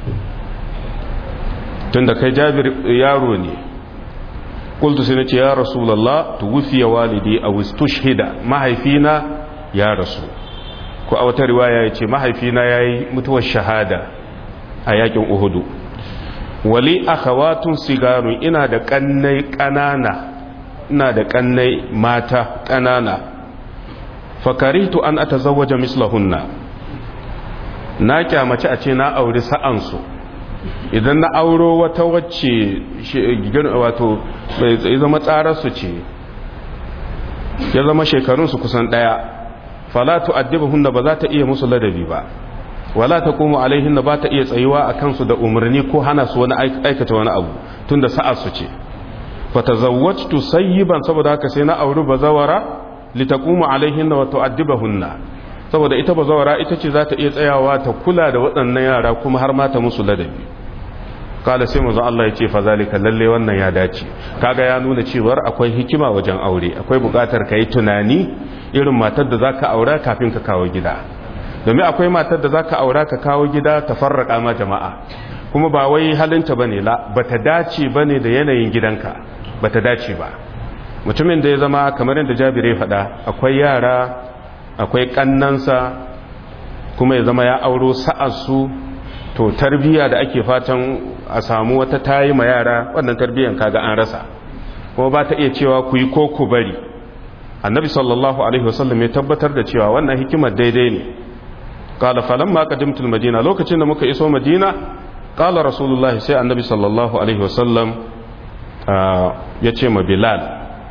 tun da kai jabir yaro ne kultu sai na ce ya rasulallah tuwufiya walidi a wistushhida mahaifina ya rasu ko a wata riwaya ya ce mahaifina ya yi mutuwar shahada a yakin uhudu wali akhawatun sigarun ina da kannai ƙanana ina da kannai mata ƙanana fakarihtu an atazawwaja mislahunna na kyamaci a ce na auri sa'ansu idan na auro wata wacce wato bai zama tsararsu ce ya zama shekarunsu kusan ɗaya falatu hunna ba za ta iya musu ladabi ba wala ta kuma alaihinna ba ta iya tsayuwa a kansu da umarni ko hana su wani aikata wani abu tun da sa'arsu ce fatazawwajtu sayyiban saboda haka sai na auri bazawara litaqumu alaihinna wa tu'addibahunna saboda ita bazawara ita ce za ta iya tsayawa ta kula da waɗannan yara kuma har ma ta musu ladabi kala sai manzo Allah ya ce fa zalika lalle wannan ya dace kaga ya nuna cewar akwai hikima wajen aure akwai buƙatar kai tunani irin matar da zaka aura kafin ka kawo gida domin akwai matar da zaka aura ka kawo gida ta farraka ma jama'a kuma ba wai halinta bane la bata dace bane da yanayin gidanka bata dace ba mutumin da ya zama kamar yadda Jabir ya faɗa akwai yara akwai kannansa kuma ya zama ya auro sa'arsu to tarbiya da ake fatan a samu wata tayi ma yara wannan tarbiyan kaga an rasa kuma ba ta iya cewa ku yi ko ku bari annabi sallallahu alaihi wasallam ya tabbatar da cewa wannan hikimar daidai ne qala falamma qadimtul madina lokacin da muka iso madina qala rasulullah sai annabi sallallahu alaihi wasallam ya ce ma bilal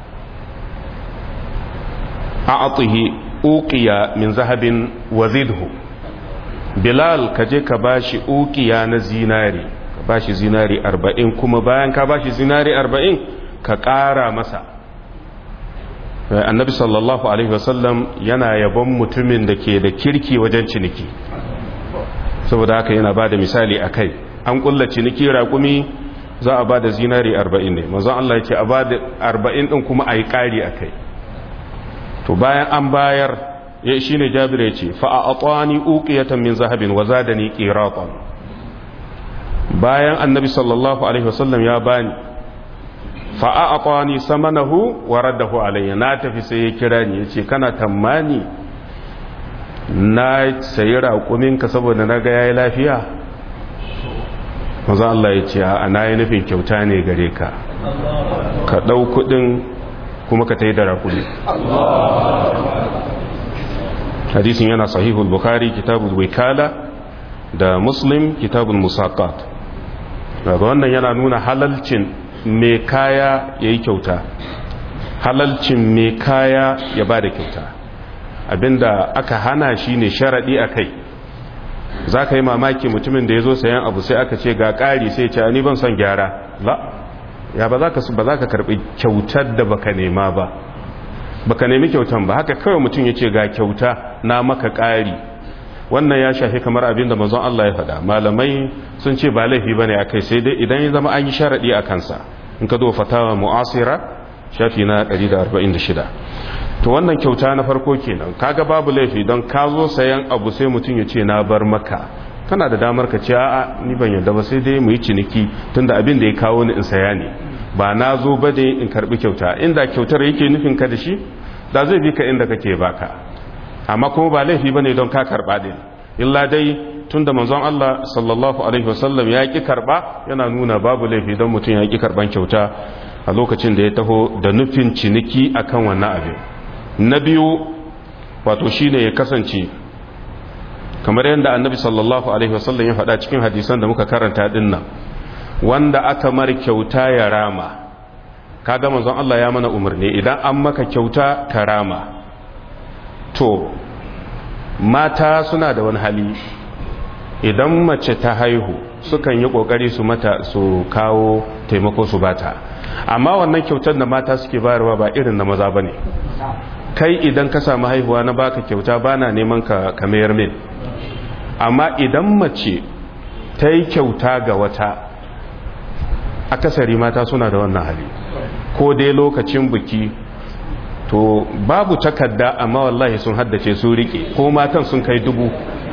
a'atihi uqiya min zahabin wa zidhu bilal ka je ka bashi uqiya na zinari ka bashi zinari 40 kuma bayan ka bashi zinari 40 ka ƙara masa annabi sallallahu alaihi wasallam yana yabon mutumin da ke da kirki wajen ciniki saboda haka yana ba da misali a kai an kulla ciniki raƙumi za a ba da zinari 40 ne mazan Allah ya ce a ba da 40 ɗin kuma a yi ƙari a kai to bayan an bayar ya shi ne jabir ya ce fa'a'atwani uƙiyatan min zahabin wa za da ni ƙiraƙon bayan annabi sallallahu alaihi wasallam ya bani fa'a'atwani samanahu wa raddahu alayya na tafi sai ya kira ni ya ce kana tammani na sayi raƙuminka saboda na ga yayi lafiya maza Allah ya ce a na yi nufin kyauta ne gare ka ka ɗau kuɗin kuma ka ta yi da raƙumi hadisin yana sahihul bukhari kitabul wikala da muslim kitabul musaqat daga wannan yana nuna halalcin mai kaya ya yi kyauta halalcin mai kaya ya ba da kyauta abinda aka hana shi ne sharaɗi a kai za ka yi mamaki mutumin da ya zo sayan abu sai aka ce ga ƙari sai ce ni ban son gyara ba ya ba za ka karɓi kyautar da baka nema ba baka nemi kyautan ba haka kawai mutum ya ce ga kyauta na maka ƙari wannan ya shafi kamar abin da manzon Allah ya faɗa malamai sun ce ba laifi bane akai sai dai idan ya zama an yi sharadi a kansa in ka zo fatawa mu'asira shafi na 146 to wannan kyauta na farko kenan kaga babu laifi don ka zo sayan abu sai mutum ya ce na bar maka kana da damar ka ce a'a ni ban yarda ba sai dai mu yi ciniki tunda abin da ya kawo ni in saya ne ba na zo ba dai in karbi kyauta inda kyautar yake nufin ka da shi da zai bi ka inda kake baka amma kuma ba laifi bane don ka karba din illa dai tunda manzon Allah sallallahu alaihi wasallam ya ki karba yana nuna babu laifi don mutum ya ki karban kyauta a lokacin da ya taho da nufin ciniki akan wannan abin na biyu wato shine ya kasance kamar yadda annabi sallallahu alaihi wasallam ya faɗa cikin hadisan da muka karanta dinnan wanda aka mar kyauta ya rama kaga manzon Allah ya mana umarni idan an maka kyauta ka rama to mata suna da wani hali idan mace ta haihu sukan yi kokari su mata su kawo taimako su bata amma wannan kyautar da mata suke bayarwa ba irin na maza bane kai idan ka samu haihuwa na baka kyauta bana neman ka kamayar min amma idan mace ta yi kyauta ga wata akasari mata suna da wannan hali ko dai lokacin biki to babu takarda amma wallahi sun haddace su rike ko matan sun kai dubu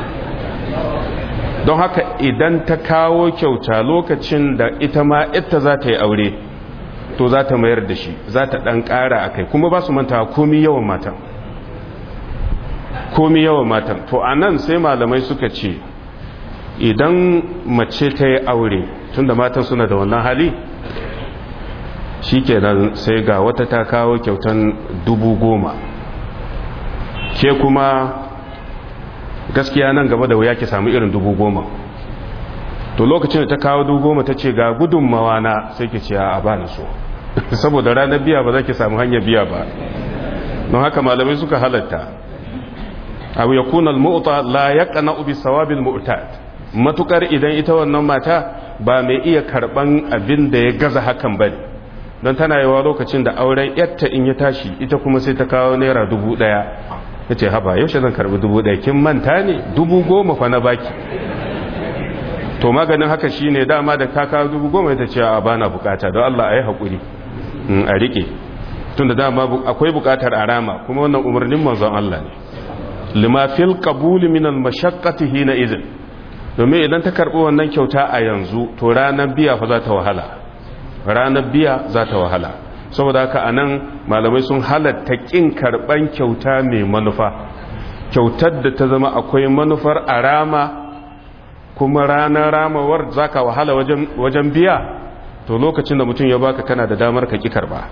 don haka idan ta kawo kyauta lokacin da ita ma ita za ta yi aure to za ta mayar da shi za ta ɗan ƙara a kai kuma ba su manta komi yawan matan komi yawan matan to a nan sai malamai suka ce idan mace ta yi aure tunda matan suna da wannan hali shi kenan sai ga wata ta kawo kyautan dubu goma ke kuma gaskiya nan gaba da wuya ki samu irin dubu goma to lokacin da ta kawo dubu goma ta ce ga gudunmawa na sai ki ce a ba ni so saboda ranar biya ba za ki samu hanyar biya ba don haka malamai suka halatta abu ya kuna al-mu'ta la yaqna bi sawabil mu'tad matukar idan ita wannan mata ba mai iya karban abin da ya gaza hakan bane don tana yawa lokacin da auren yatta in ya tashi ita kuma sai ta kawo naira dubu daya yace haba yaushe zan karbi dubu daya kin manta ne dubu goma fa na baki to maganin haka shine dama da ta kawo dubu goma ita ce a bana bukata don Allah ayi hakuri a rike tunda dama akwai bukatar arama kuma wannan umarnin manzon Allah ne lima fil qabul min al mashaqqati hina idin domin idan ta karbi wannan kyauta a yanzu to ranar biya fa za ta wahala ranar biya za ta wahala saboda haka anan malamai sun halatta kin karban kyauta mai manufa kyautar da ta zama akwai manufar arama kuma ranar ramawar zaka wahala wajen wajen biya to lokacin da mutum ya baka kana da damar ka ki karba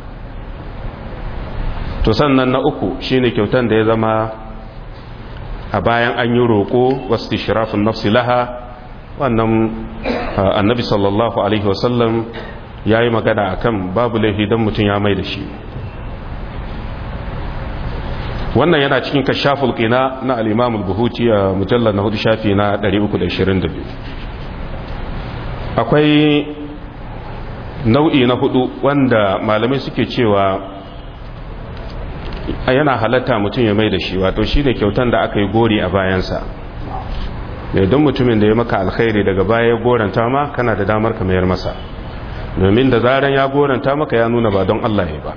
to sannan na uku shine kyautan da ya zama a bayan an yi roƙo wasu shirafin nafsi laha wannan annabi sallallahu alaihi wasallam ya yi magana a kan babu laifi don mutum ya mai da shi wannan yana cikin kashaful qina na al-imam al-buhuti a mujallar na hudu shafi na 322 akwai nau'i na hudu wanda malamai suke cewa yana halatta mutum ya mai da shi wato shi ne kyautan da aka yi gori a bayansa mai don mutumin da ya maka alkhairi daga baya ya goranta ma kana da damar ka mayar masa domin da zaran ya goranta maka ya nuna ba don Allah ya ba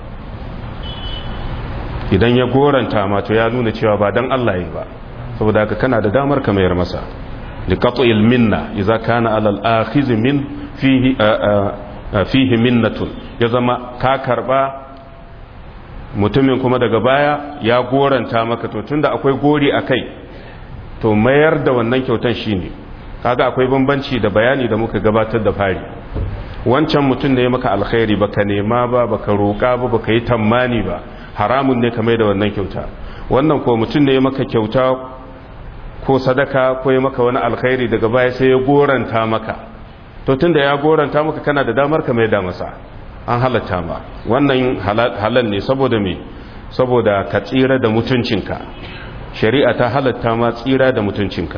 idan ya goranta ma to ya nuna cewa ba don Allah ya ba saboda haka kana da damar ka mayar masa liqat'il minna idza kana alal akhiz min fihi fihi minnatun ya zama ka karba mutumin kuma daga baya ya goranta maka to tunda akwai gori a kai to mayar da wannan kyautan shine kaga akwai bambanci da bayani da muka gabatar da fari wancan mutum da ya maka alkhairi baka nema ba baka roƙa ba baka yi tammani ba haramun ne ka mai da wannan kyauta wannan ko mutum ne ya maka kyauta ko sadaka ko ya maka wani alkhairi daga baya sai ya goranta maka to tunda ya goranta maka kana da damar ka mai da masa an halatta ma wannan halal ne saboda me saboda ka tsira da mutuncinka shari'a ta halatta ma tsira da mutuncinka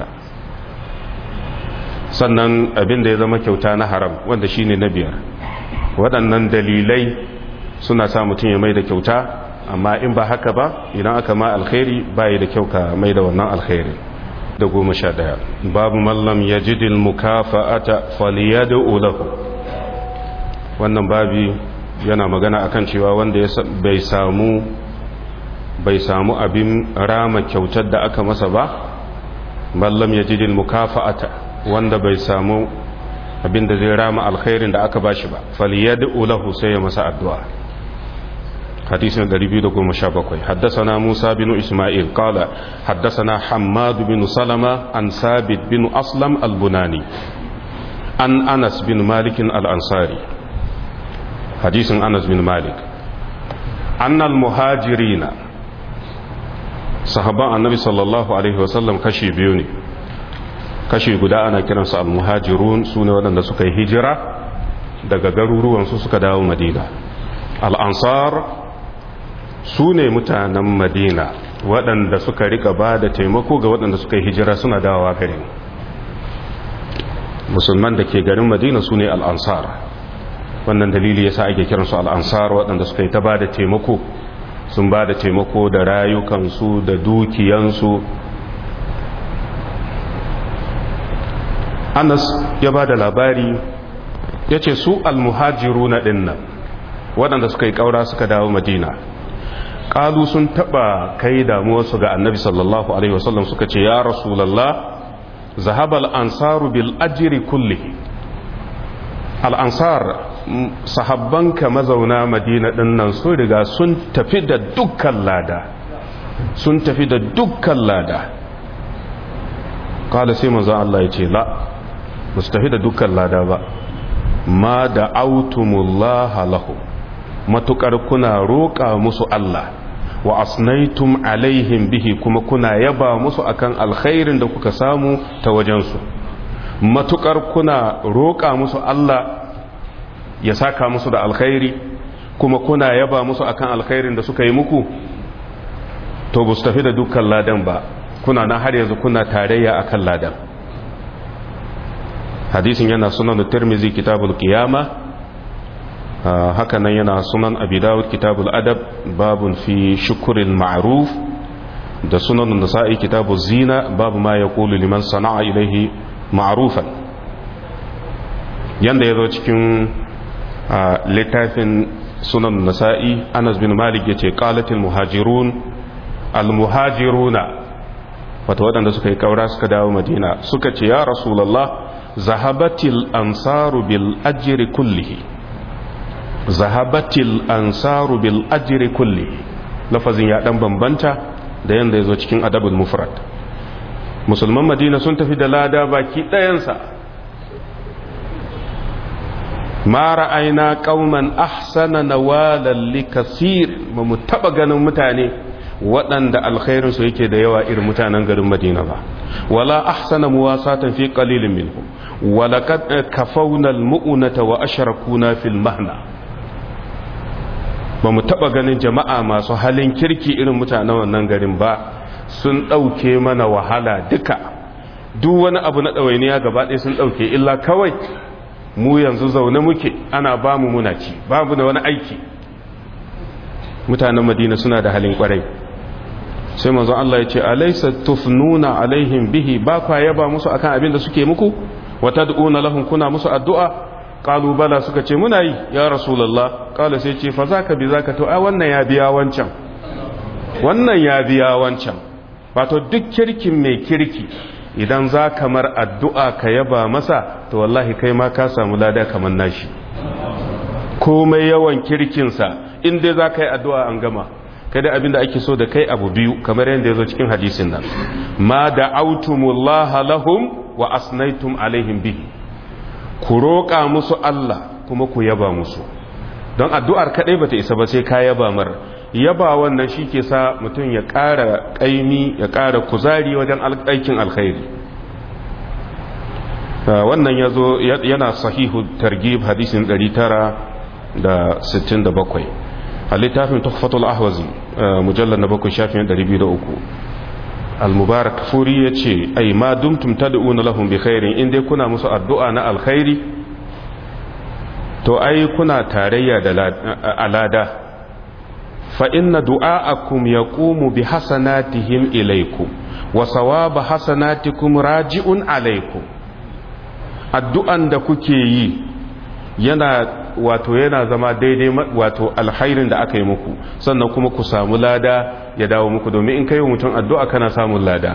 sannan abin da ya zama kyauta na haram wanda shine na biyar waɗannan dalilai suna sa mutum ya mai da kyauta amma in ba haka ba idan aka ma alkhairi bayi da kyau ka mai da wannan alkhairi da goma sha ɗaya babu mallam ya jidil mukafa'ata faliyadu lahu wannan babi yana magana akan cewa wanda bai samu bai samu abin rama kyautar da aka masa ba mallam ya jidil mukafa'ata wanda bai samu abin da zai rama alkhairin da aka bashi ba faliyadu lahu sai ya masa addu'a حديث 217 حدثنا موسى بن إسماعيل قال حدثنا حماد بن سلمة عن ثابت بن أسلم البناني عن أنس بن مالك الأنصاري حديث أنس بن مالك أن المهاجرين صحابة النبي صلى الله عليه وسلم كشي بيوني kashi guda ana kiransu al-muhajirun su ne waɗanda suka yi hijira daga garuruwansu suka dawo madina al-ansar su ne mutanen madina waɗanda suka rika ba da taimako ga waɗanda suka yi hijira suna dawowa garin musulman da ke garin madina su ne al-ansar wannan dalili yasa ake kiransu al-ansar waɗanda suka yi ta ba da taimako sun ba da taimako da rayukansu da dukiyansu anas ya ba da labari ya ce su almuhajiru na dinnan waɗanda suka yi ƙaura suka dawo madina ƙalu sun taɓa kai damuwarsu ga annabi sallallahu alaihi wasallam suka ce ya rasulallah zahabal ansaru bil ajiri kulli al'ansar sahabbanka mazauna madina dinnan sun riga sun tafi da dukkan lada sun tafi da dukkan lada kala sai manzo Allah ya ce la ba su tafi da dukkan lada ba ma da autumullaha lahu matukar kuna roƙa musu Allah wa asnaitum alaihim bihi kuma kuna yaba musu akan alkhairin da kuka samu ta wajensu matukar kuna roƙa musu Allah ya saka musu da alkhairi kuma kuna yaba musu akan alkhairin da suka yi muku to ba su tafi da dukkan ladan ba kuna na har yanzu kuna tarayya akan ladan hadisin yana sunan tirmizi kitabul qiyama haka nan yana sunan abi dawud kitabul adab babun fi shukril ma'ruf da sunan nasa'i kitabuz zina babu ma yaqulu liman sana'a ilaihi ma'rufan yanda yazo cikin littafin sunan nasa'i Anas bin Malik yace qalatil muhajirun al muhajiruna wato waɗanda suka yi kaura suka dawo Madina suka ce ya rasulullah zahabatil ansaru bil ajri kullihi zahabatil ansaru bil ajri kullihi lafazin ya dan bambanta da yanda yazo cikin adabul mufrad musulman madina sun tafi da lada baki ɗayansa ma ra'ayna qauman ahsana nawalan likasir ba mu taba ganin mutane waɗanda alkhairin su yake da yawa irin mutanen garin madina ba wala ahsana muwasatan fi qalilin minhum wala kad kafawna almu'nata wa ashrakuna fil mahna ba mu taba ganin jama'a masu halin kirki irin mutanen wannan garin ba sun ɗauke mana wahala duka duk wani abu na ɗawainiya gaba ɗaya sun ɗauke illa kawai mu yanzu zaune muke ana ba mu muna ci babu da wani aiki mutanen madina suna da halin kwarai sai manzo Allah ya ce alaysa tufnuna alaihim bihi ba kwa yaba musu akan abin da suke muku wa tad'una lahum kuna musu addu'a qalu bala suka ce muna yi ya rasulullah qala sai ce fa zaka bi zaka to ai wannan ya biya wancan wannan ya biya wancan wato duk kirkin mai kirki idan za kamar addu'a ka yaba masa to wallahi kai ma ka samu lada kamar nashi komai yawan kirkinsa inda za ka yi addu'a an gama kada abin da ake so da kai abu biyu kamar yadda ya zo cikin hadisin nan ma da autumullaha lahum wa asnaitum alaihim bihi ku roƙa musu Allah kuma ku yaba musu don addu'ar kaɗai bata isa ba sai ka yaba mar yaba wannan shi ke sa mutum ya ƙara ƙaimi ya ƙara kuzari wajen aikin alkhairi wannan ya zo yana sahihu targib hadisin 967 a littafin tuhfatul ahwazi mujallar na bakwai shafin 203 al-mubarak furi ya ce ai ma dumtum tad'una lahum bi khairin in dai kuna musu addu'a na alkhairi to ai kuna tarayya da alada فإن دعاءكم يقوم بحسناتهم إليكم وثواب حسناتكم راجع عليكم addu'an da kuke yi yana wato yana zama daidai wato alhairin da aka yi muku sannan kuma ku samu lada ya dawo muku domin in kai mutum addu'a kana samun lada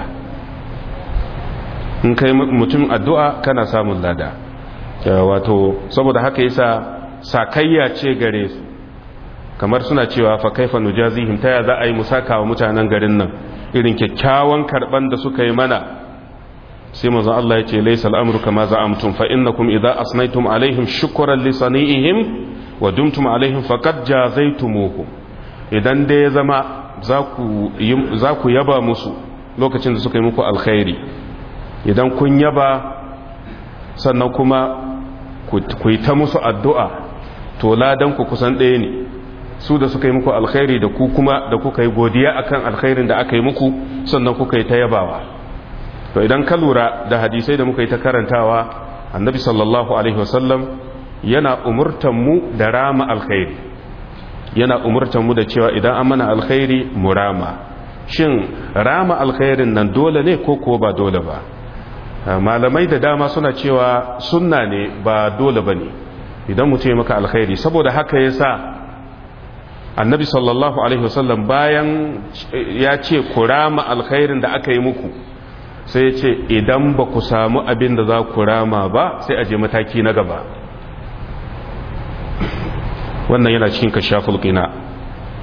in kai mutum addu'a kana samun lada wato saboda haka yasa sakayya ce gare su kamar suna cewa fa kaifa nujazihim ta za a yi musaka wa mutanen garin nan irin kyakkyawan karban da suka yi mana sai manzon Allah ya ce laysa al'amru kama za'amtum fa innakum idza asnaytum alaihim shukran li sani'ihim wa dumtum alaihim faqad jazaytumuhum idan da ya zama za ku za ku yaba musu lokacin da suka yi muku alkhairi idan kun yaba sannan kuma ku yi ta musu addu'a to ladan ku kusan ɗaya ne su da suka yi muku alkhairi da ku kuma da kuka yi godiya akan alkhairin da aka yi muku sannan kuka yi ta yabawa to idan ka lura da hadisai da muka yi ta karantawa annabi sallallahu alaihi wasallam yana umurtan mu da rama alkhairi yana umurtan mu da cewa idan an mana alkhairi mu rama shin rama alkhairin nan dole ne ko ko ba dole ba malamai da dama suna cewa sunna ne ba dole bane idan mutum ya maka alkhairi saboda haka yasa annabi sallallahu alaihi wasallam bayan ya ce ku rama alkhairin da aka yi muku sai ya ce idan ba ku samu abin da za ku rama ba sai a je mataki na gaba wannan yana cikin kashaful qina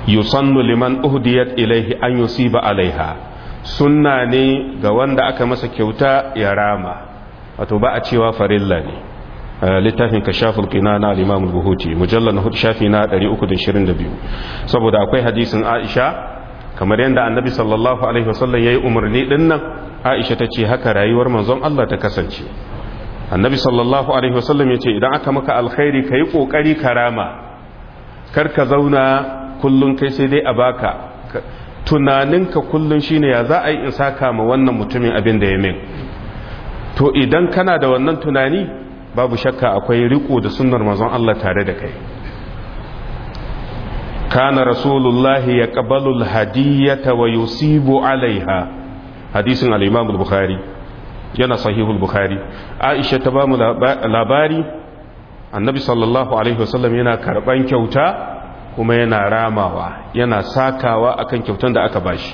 yusannu liman uhdiyat ilaihi an yusiba alaiha sunna ne ga wanda aka masa kyauta ya rama wato ba a cewa farilla ne littafin kashaful qina na al-imam al-buhuti mujallal na hudu shafi na 322 saboda akwai hadisin Aisha kamar yadda annabi sallallahu alaihi wasallam yayi umarni din nan Aisha tace haka rayuwar manzon Allah ta kasance annabi sallallahu alaihi wasallam yace idan aka maka alkhairi kai kokari karama kar ka zauna kullun kai sai dai a baka tunaninka kullun shine ya za a yi in saka ma wannan mutumin abin da ya min to idan kana da wannan tunani babu shakka akwai riko da sunnar manzon Allah tare da kai kana rasulullahi ya qabalu alhadiyata wa yusibu alaiha hadisin al-imam al-bukhari yana sahihul bukhari aisha ta bamu labari annabi sallallahu alaihi wasallam yana karban kyauta kuma yana ramawa yana sakawa akan kyautan da aka bashi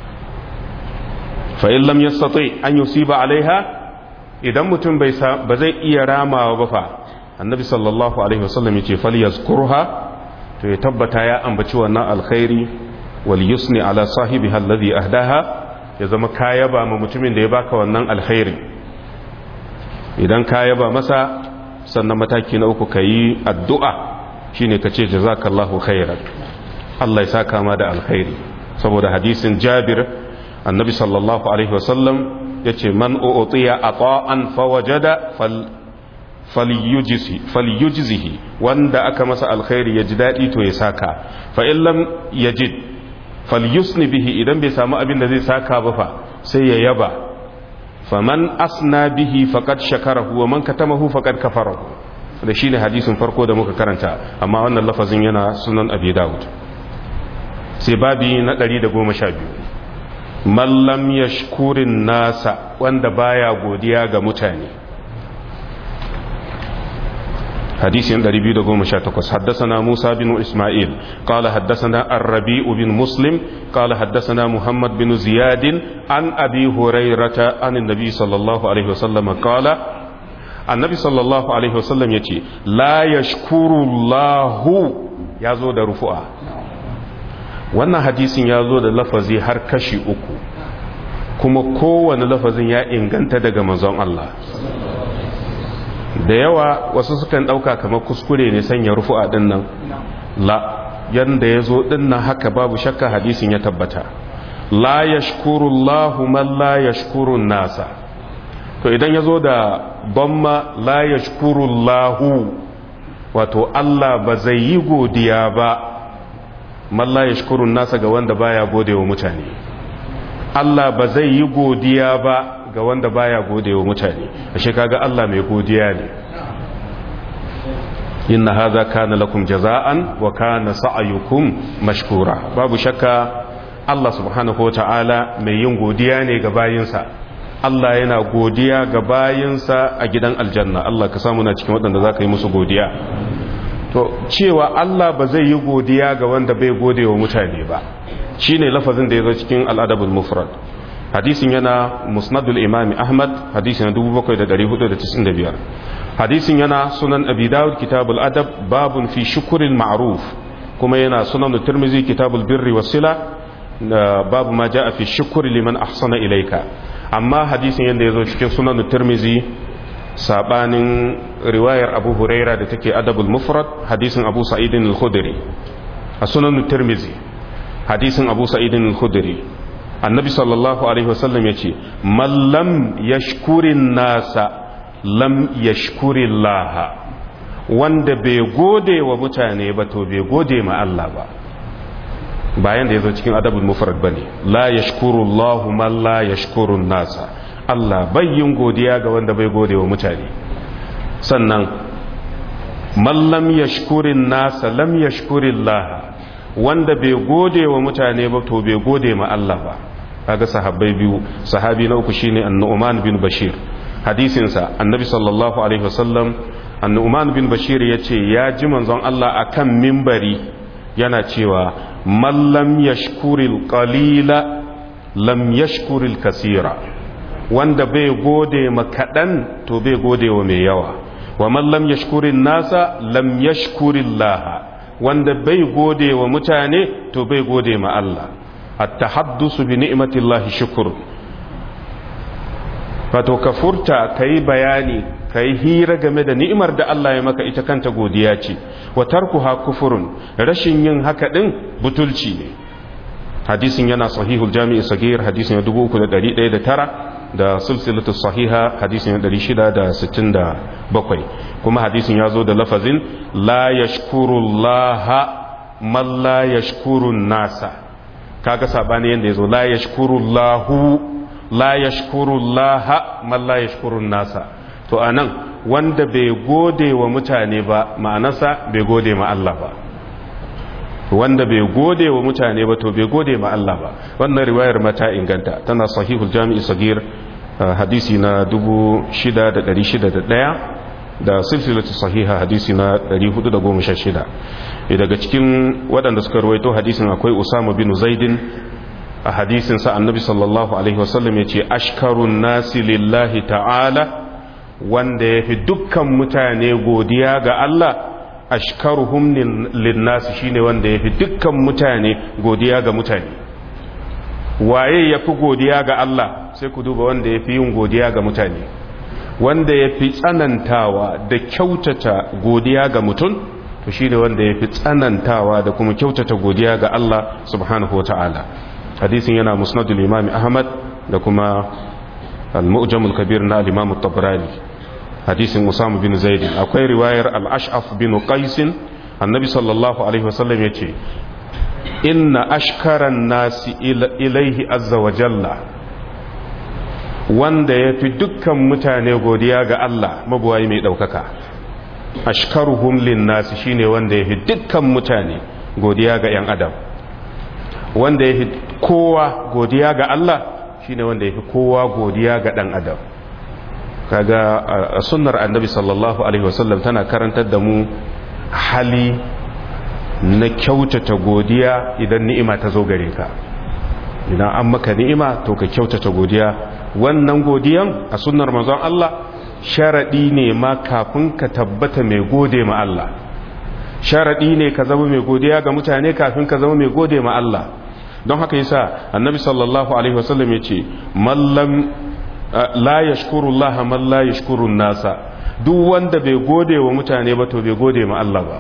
fa in lam yastati an yusiba alaiha idan mutum bai ba zai iya ramawa ba fa annabi sallallahu alaihi wasallam yace falyazkurha to ya tabbata ya ambaci wannan alkhairi wal yusni ala sahibi alladhi ahdaha ya zama kayaba ma mutumin da ya baka wannan alkhairi idan kayaba masa sannan mataki na uku kayi addu'a shine kace jazakallahu khairan Allah ya saka ma da alkhairi saboda hadisin Jabir annabi sallallahu alaihi wasallam yace man u'tiya ata'an fawajada fal falyujzihi wanda aka masa alkhairi ya ji daɗi to ya saka fa in lam yajid falyusni bihi idan bai samu abin da zai saka ba fa sai ya yaba faman asna bihi faqad shakarahu wa man katamahu faqad kafarahu da shine hadisin farko da muka karanta amma wannan lafazin yana sunan abi daud sai babi na 112 man lam yashkurin nasa wanda baya godiya ga mutane حديث 218 حدثنا موسى بن إسماعيل قال حدثنا الربيع بن مسلم قال حدثنا محمد بن زياد عن أبي هريرة عن النبي صلى الله عليه وسلم قال النبي صلى الله عليه وسلم يتي لا يشكر الله يازو da rufu'a wannan hadisin ya zo da lafazi har kashi uku kuma kowane lafazin ya inganta daga manzon Allah da yawa wasu sukan ɗauka kamar kuskure ne sanya rufu'a ɗin nan la yanda ya zo ɗin nan haka babu shakka hadisin ya tabbata la ya Allahu man la ya nasa to idan ya zo da bamma la ya Allahu wato Allah ba zai yi godiya ba man la ya nasa ga wanda baya gode wa mutane Allah ba zai yi godiya ba ga wanda baya gode wa mutane ashe kaga Allah mai godiya ne inna hadha kana lakum jaza'an wa kana sa'yukum mashkura babu shakka Allah subhanahu wata'ala mai yin godiya ne ga bayinsa Allah yana godiya ga bayinsa a gidan aljanna Allah ka samu na cikin waɗanda zaka yi musu godiya to cewa Allah ba zai yi godiya ga wanda bai gode wa mutane ba shine lafazin da ya zo cikin al-adabul mufrad hadisin yana musnadul imami ahmad hadisin 7495 hadisin yana sunan abi dawud kitabul adab babun fi shukuril ma'ruf kuma yana sunan tirmizi kitabul birri wasila babu ma ja'a fi shukuri liman ahsana ilaika amma hadisin yanda yazo cikin sunan tirmizi sabanin riwayar abu huraira da take adabul mufrad hadisin abu sa'idin al-khudri a sunan tirmizi hadisin abu sa'idin al-khudri annabi sallallahu alaihi wasallam ya ce mallam yashkurin nasa lam yashkurin laha wanda bai gode wa mutane ba to bai gode ma Allah ba bayan da ya zo cikin adabul mufrad bane la yashkuru Allahu man la yashkurun nasa Allah bai yin godiya ga wanda bai gode wa mutane sannan man lam yashkurin nasa lam yashkurin laha wanda bai gode wa mutane ba to bai gode ma Allah ba kaga sahabbai biyu sahabi na uku shine an-Nu'man bin Bashir hadisin sa annabi sallallahu alaihi wasallam an-Nu'man bin Bashir yace ya ji manzon Allah akan mimbari yana cewa man lam yashkuril qalila lam yashkuril kasira wanda bai gode ma kadan to bai gode wa mai yawa wa man lam yashkurin nasa lam yashkurillaha wanda bai gode wa mutane to bai gode ma Allah at-tahaddusu bi ni'matillahi shukr wato ka furta kai bayani kai hira game da ni'imar da Allah ya maka ita kanta godiya ce wa tarkuha kufurun rashin yin haka din butulci ne hadisin yana sahihul jami'i sagir hadisin 3109 da silsilatu sahiha hadisin 667 kuma hadisin ya zo da lafazin la yashkurullaha man la yashkurun nasa kaga sabani yanda yazo la yashkurullahu la yashkurullaha man la yashkurun nasa to anan wanda bai gode wa mutane ba ma'anarsa bai gode ma Allah ba wanda bai gode wa mutane ba to bai gode ma Allah ba wannan riwayar mata inganta tana sahihul jami'i sagir hadisi na 6601 da silsilatu sahiha hadisi na 416 daga cikin waɗanda suka rawaito hadisin akwai usama bin zaidin a hadisin sa annabi sallallahu alaihi wasallam yace ashkarun nasi lillahi ta'ala wanda yafi dukkan mutane godiya ga Allah ashkaruhum linnasi shine wanda yafi dukkan mutane godiya ga mutane waye yafi godiya ga Allah sai ku duba wanda yafi yin godiya ga mutane wanda yafi tsanantawa da kyautata godiya ga mutum to shine wanda yafi tsanantawa da kuma kyautata godiya ga Allah subhanahu wataala hadisin yana musnadul imam ahmad da kuma al-mu'jam al-kabir na al-imam at-tabrani hadisin Usama bin Zaid akwai riwayar al-Ash'af bin Qais annabi sallallahu alaihi wasallam yace inna ashkaran nasi ilaihi azza wa jalla wanda yafi dukkan mutane godiya ga Allah mabuwayi mai daukaka ashkaruhum lin nasi shine wanda yafi dukkan mutane godiya ga yan adam wanda yafi kowa godiya ga Allah shine wanda yafi kowa godiya ga dan adam kaga a sunnar annabi sallallahu alaihi wasallam tana karantar da mu hali na kyautata godiya idan ni'ima ta zo gare ka idan an maka ni'ima to ka kyautata godiya wannan godiyan a sunnar manzon Allah sharadi ne ma kafin ka tabbata mai gode ma Allah sharadi ne ka zama mai godiya ga mutane kafin ka zama mai gode ma Allah don haka yasa annabi sallallahu alaihi wasallam yace mallam la yashkuru Allah man la yashkuru nasa duk wanda bai gode wa mutane ba to bai gode ma Allah ba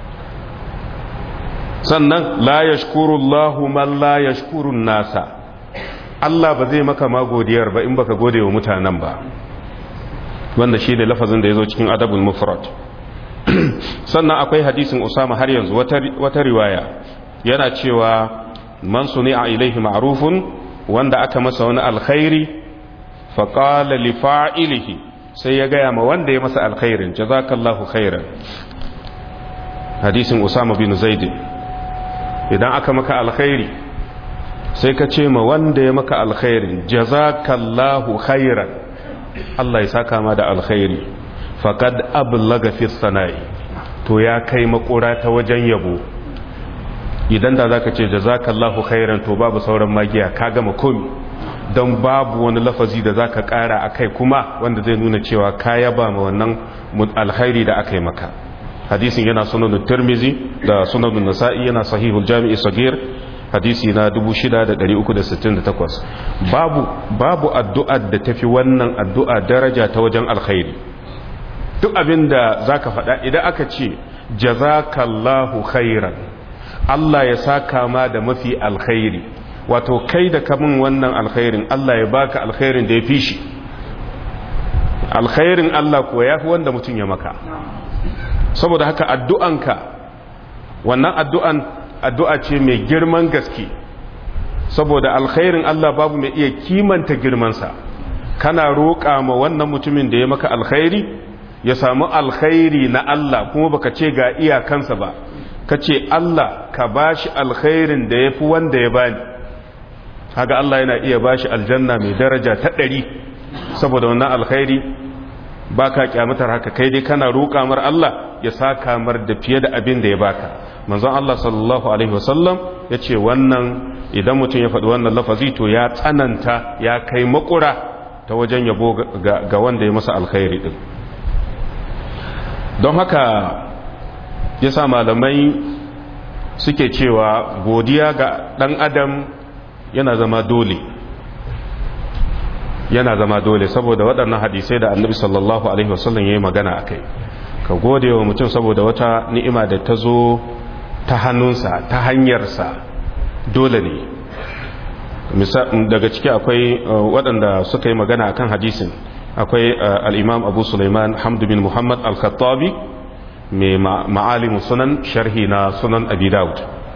sannan la yashkuru Allah man la yashkuru nasa Allah ba zai maka ma godiyar ba in baka gode wa mutanen ba wanda shi ne lafazin da ya zo cikin adabul mufrad sannan akwai hadisin Usama har yanzu wata riwaya yana cewa man suni'a ilaihi ma'rufun wanda aka masa wani alkhairi faƙala lifa'ilihi sai ya gaya ma wanda ya masa alkhairin jazakallahu khairan hadisin usama bin zaidin idan aka maka alkhairi sai ka ce ma wanda ya maka alkhairin jazakallahu khairan Allah ya saka ma da alkhairi faqad ablaga fi sana'i to ya kai makura ta wajen yabo idan da zaka ce jazakallahu khairan to babu sauran magiya ka gama komi don babu wani lafazi da zaka kara akai kuma wanda zai nuna cewa ka yaba ma wannan alkhairi da aka yi maka hadisin yana sunan tirmizi da sunan nasa'i yana sahihul jami'i sagir hadisi na 6368 babu babu addu'ar da tafi wannan addu'a daraja ta wajen alkhairi duk abin da zaka faɗa idan aka ce jazakallahu khairan Allah ya saka ma da mafi alkhairi wato kai da kamun wannan alkhairin Allah ya baka alkhairin da ya fi shi alkhairin Allah kuwa ya fi wanda mutum ya maka saboda haka addu'anka wannan addu'an addu'a ce mai girman gaske saboda alkhairin Allah babu mai iya kimanta girmansa kana roƙa ma wannan mutumin da ya maka alkhairi ya samu alkhairi na Allah kuma baka ce ga iyakansa ba ka ce Allah ka bashi alkhairin da ya fi wanda ya bani haka Allah yana iya bashi aljanna mai daraja ta ɗari saboda wannan alkhairi ba ka kyamatar haka kai dai kana roƙa mar Allah ya sa kamar da fiye da abin da ya baka manzon Allah sallallahu alaihi wasallam ya ce wannan idan mutum ya faɗi wannan lafazi to ya tsananta ya kai makura ta wajen yabo ga wanda ya masa alkhairi din don haka ya sa malamai suke cewa godiya ga ɗan adam yana zama dole yana zama dole saboda waɗannan hadisai da annabi sallallahu alaihi wasallam ya yi magana a kai ka gode wa mutum saboda wata ni'ima da ta zo ta hannunsa ta hanyarsa dole ne daga ciki akwai waɗanda suka yi magana a kan hadisin akwai al'imam abu suleiman hamdu bin muhammad al-khattabi mai ma'alimu sunan sharhi na sunan abi daud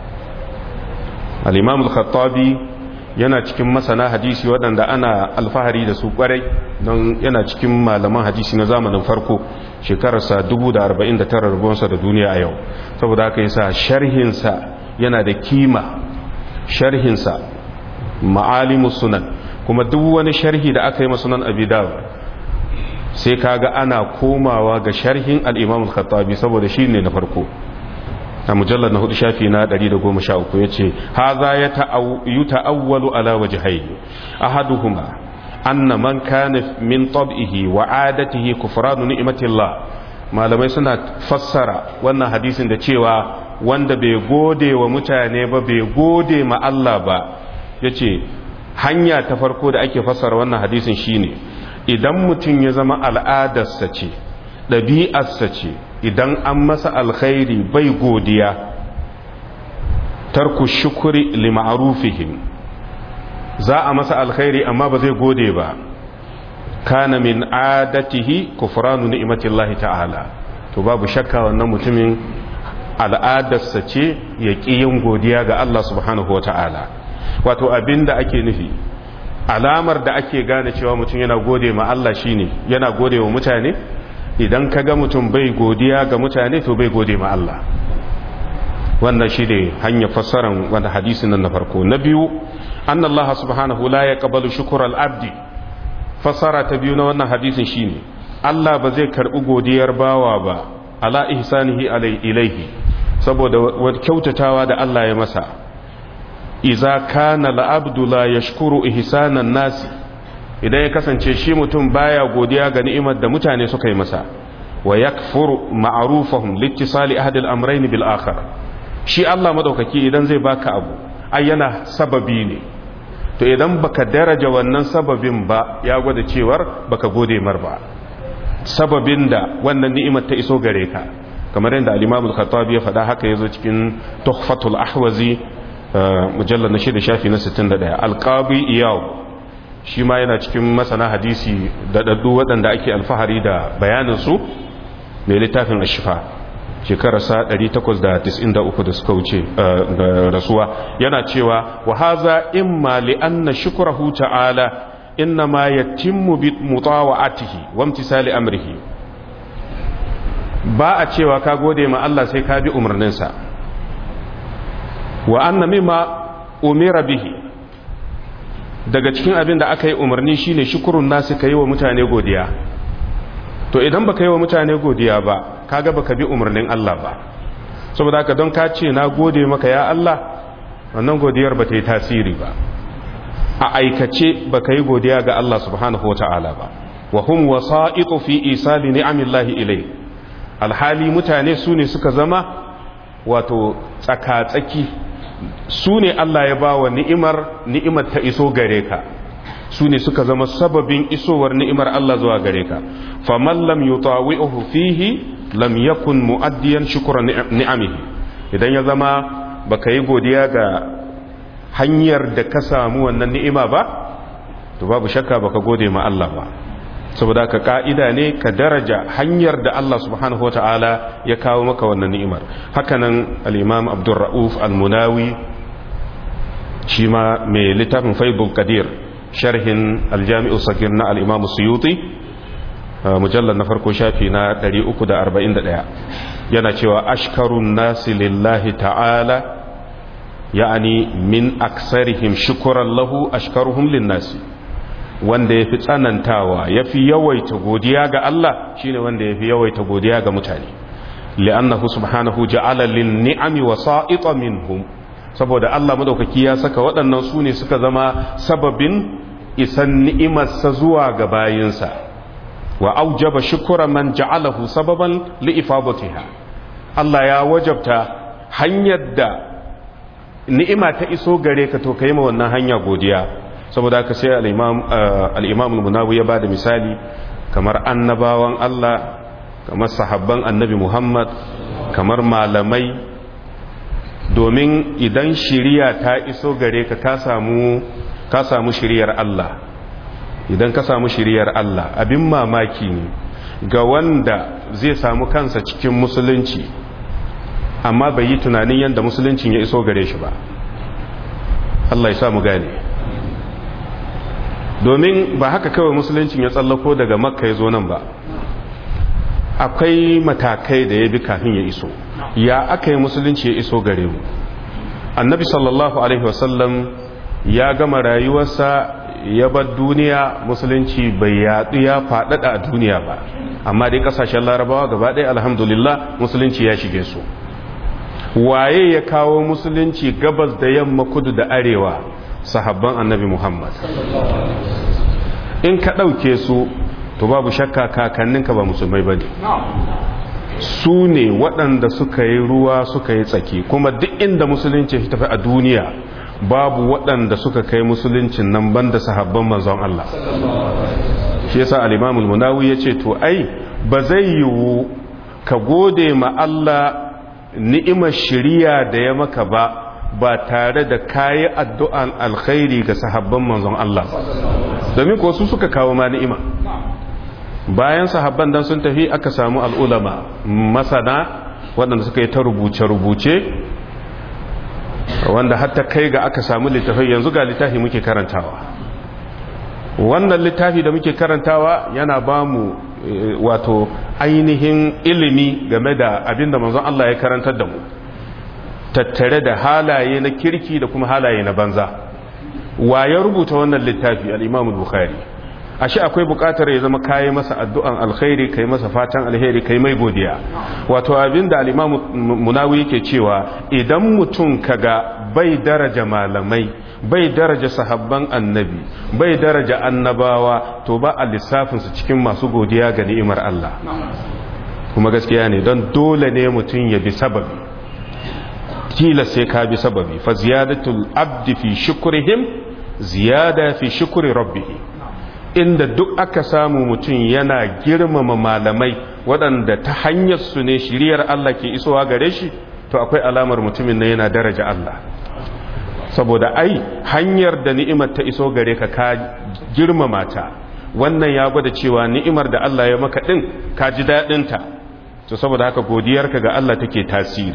al'imam al-khattabi yana cikin masana hadisi waɗanda ana alfahari da su ƙwarai don yana cikin malaman hadisi na zamanin farko shekararsa 1049 rubuwansa da duniya a yau saboda haka yasa sharhinsa yana da kima sharhinsa ma'alimu sunan kuma duk wani sharhi da aka yi masunan abi dawud sai kaga ana komawa ga sharhin al-imam al-khattabi saboda shine na farko a mujallar na hudu shafi na 113 yace haza ya ta'awwalu ala wajhayn ahaduhuma anna man kana min tab'ihi wa 'adatihi kufranu ni'matillah malamai suna fassara wannan hadisin da cewa wanda bai gode wa mutane ba bai gode ma Allah ba yace hanya ta farko da ake fassara wannan hadisin shine idan mutum ya zama al'adarsa ce ɗabi'arsa ce idan an masa alkhairi bai godiya tarku shukuri lima'arufihim za a masa alkhairi amma ba zai gode ba kana min adatihi kufranu ni'matillahi ta'ala to babu shakka wannan mutumin al'adarsa ce ya ƙi yin godiya ga Allah subhanahu wa ta'ala wato abinda ake nufi alamar da ake gane cewa mutum yana gode ma Allah shine yana gode wa mutane idan ka ga mutum bai godiya ga mutane to bai gode ma Allah wannan shi ne hanyar fassaran wanda hadisin nan na farko na biyu anna Allah subhanahu la yaqbalu shukr al-abdi fassara ta biyu na wannan hadisin shine Allah ba zai karbi godiyar bawa ba ala ihsanihi alai ilaihi saboda wata kyautatawa da Allah ya masa iza kana al-abdu la yashkuru ihsanan nasi idan ya kasance shi mutum baya godiya ga ni'imar da mutane suka yi masa wa yakfuru ma'rufahum littisali ahad al-amrayn bil akhar shi Allah madaukaki idan zai baka abu ai yana sababi ne to idan baka daraja wannan sababin ba ya gwada cewar baka gode mar ba sababin da wannan ni'imar ta iso gare ka kamar yadda al-Imam al-Khattabi ya faɗa haka yazo cikin Tuhfatul Ahwazi mujallad na shida shafi na 61 al-Qadi Iyad shi ma yana cikin masana hadisi da daddu waɗanda ake alfahari da bayaninsu mai littafin ashifa shekararsa 893 da suka wuce da rasuwa yana cewa wa haza imma li anna shukrahu ta'ala inna ma yatimmu bi mutawa'atihi wa imtisali amrihi ba a cewa ka gode ma Allah sai ka bi umarninsa wa anna mimma umira bihi daga cikin abin da aka yi umarni shine shukurun nasu ka yi wa mutane godiya to idan baka yi wa mutane godiya ba kaga baka bi umarnin Allah ba saboda haka don ka ce na gode maka ya Allah wannan godiyar ba ta yi tasiri ba a aikace baka yi godiya ga Allah subhanahu wa ta'ala ba wa hum wasa'iqu fi isali ni'amillahi ilai alhali mutane su ne suka zama wato tsaka-tsaki su ne Allah ya ba wa ni'imar ni'imar ta iso gare ka su ne suka zama sababin isowar ni'imar Allah zuwa gare ka faman lam yutawi'uhu fihi lam yakun mu'addiyan shukra ni'amihi idan ya zama baka yi godiya ga hanyar da ka samu wannan ni'ima ba to babu shakka baka gode ma Allah ba saboda ka ka'ida ne ka daraja hanyar da Allah subhanahu wata'ala ya kawo maka wannan ni'imar hakanan al-imam abdurra'uf al-munawi shi ma mai littafin faibul qadir sharhin al-jami'u sagir na al-imam suyuti mujallar na farko shafi na 341 yana cewa ashkarun nasi lillahi ta'ala ya'ani min aksarihim shukran lahu ashkaruhum lin-nasi wanda ya fi tsanantawa ya fi yawaita godiya ga Allah shine wanda ya fi yawaita godiya ga mutane li'annahu subhanahu ja'ala lin ni'ami wasa'ita minhum saboda Allah madaukaki ya saka waɗannan su ne suka zama sababin isan ni'imarsa zuwa ga bayinsa wa aujaba shukura man ja'alahu sababan li'ifadatiha Allah ya wajabta hanyar da ni'ima ta iso gare ka to ka yi ma wannan hanya godiya saboda haka sai al'imam munawi ya ba da misali kamar annabawan Allah kamar sahabban annabi Muhammad kamar malamai domin idan shiriya ta iso gare ka ka samu ka samu shiriyar Allah idan ka samu shiriyar Allah abin mamaki ne ga wanda zai samu kansa cikin musulunci amma bai yi tunanin yadda musuluncin ya iso gare shi ba Allah ya samu gane domin ba haka kawai musuluncin ya tsallako daga makka ya zo nan ba akwai matakai da ya bi kafin ya iso ya aka yi musulunci ya iso gare mu annabi sallallahu alaihi wasallam ya gama rayuwarsa ya bar duniya musulunci bai yadu ya faɗaɗa a duniya ba amma dai ƙasashen larabawa gaba ɗaya alhamdulillah musulunci ya shige su waye ya kawo musulunci gabas da yamma kudu da arewa sahabban annabi muhammad in ka ɗauke su to babu shakka kakanninka ba musulmai ba ne su ne waɗanda suka yi ruwa suka yi tsaki kuma duk inda musulunci ya tafi a duniya babu waɗanda suka kai musuluncin nan banda sahabban manzon Allah shi yasa al-Imam al-Munawi yace to ai ba zai yiwu ka gode ma Allah ni'imar shiriya da ya maka ba ba tare da kayi addu'an alkhairi ga sahabban manzon Allah domin ko su suka kawo ma ni'ima bayan sahabban dan sun tafi aka samu al'ulama masana waɗanda suka yi ta rubuce-rubuce wanda hatta kai ga aka samu littafai yanzu ga littafi muke karantawa wannan littafi da muke karantawa yana ba mu wato ainihin ilimi game da abinda manzon Allah ya karantar da mu tattare da halaye na kirki da kuma halaye na banza wa ya rubuta wannan littafi al-Imam al-Bukhari ashe akwai bukatar ya zama kayi masa addu'an alkhairi kai masa fatan alheri kai mai godiya wato abinda al-Imam Munawi yake cewa idan mutum kaga bai daraja malamai bai daraja sahabban annabi bai daraja annabawa to ba a lissafin su cikin masu godiya ga ni'imar Allah kuma gaskiya ne don dole ne mutum ya bi sababi tilas sai ka bi sababi fa ziyadatul abdi fi shukrihim ziyada fi shukri rabbih inda duk aka samu mutum yana girmama malamai waɗanda ta hanyar su ne shiriyar Allah ke isowa gare shi to akwai alamar mutumin na yana daraja Allah saboda ai hanyar da ni'imar ta iso gare ka ka girmama ta wannan ya gwada cewa ni'imar da Allah ya maka din ka ji daɗin ta to saboda haka godiyarka ga Allah take tasiri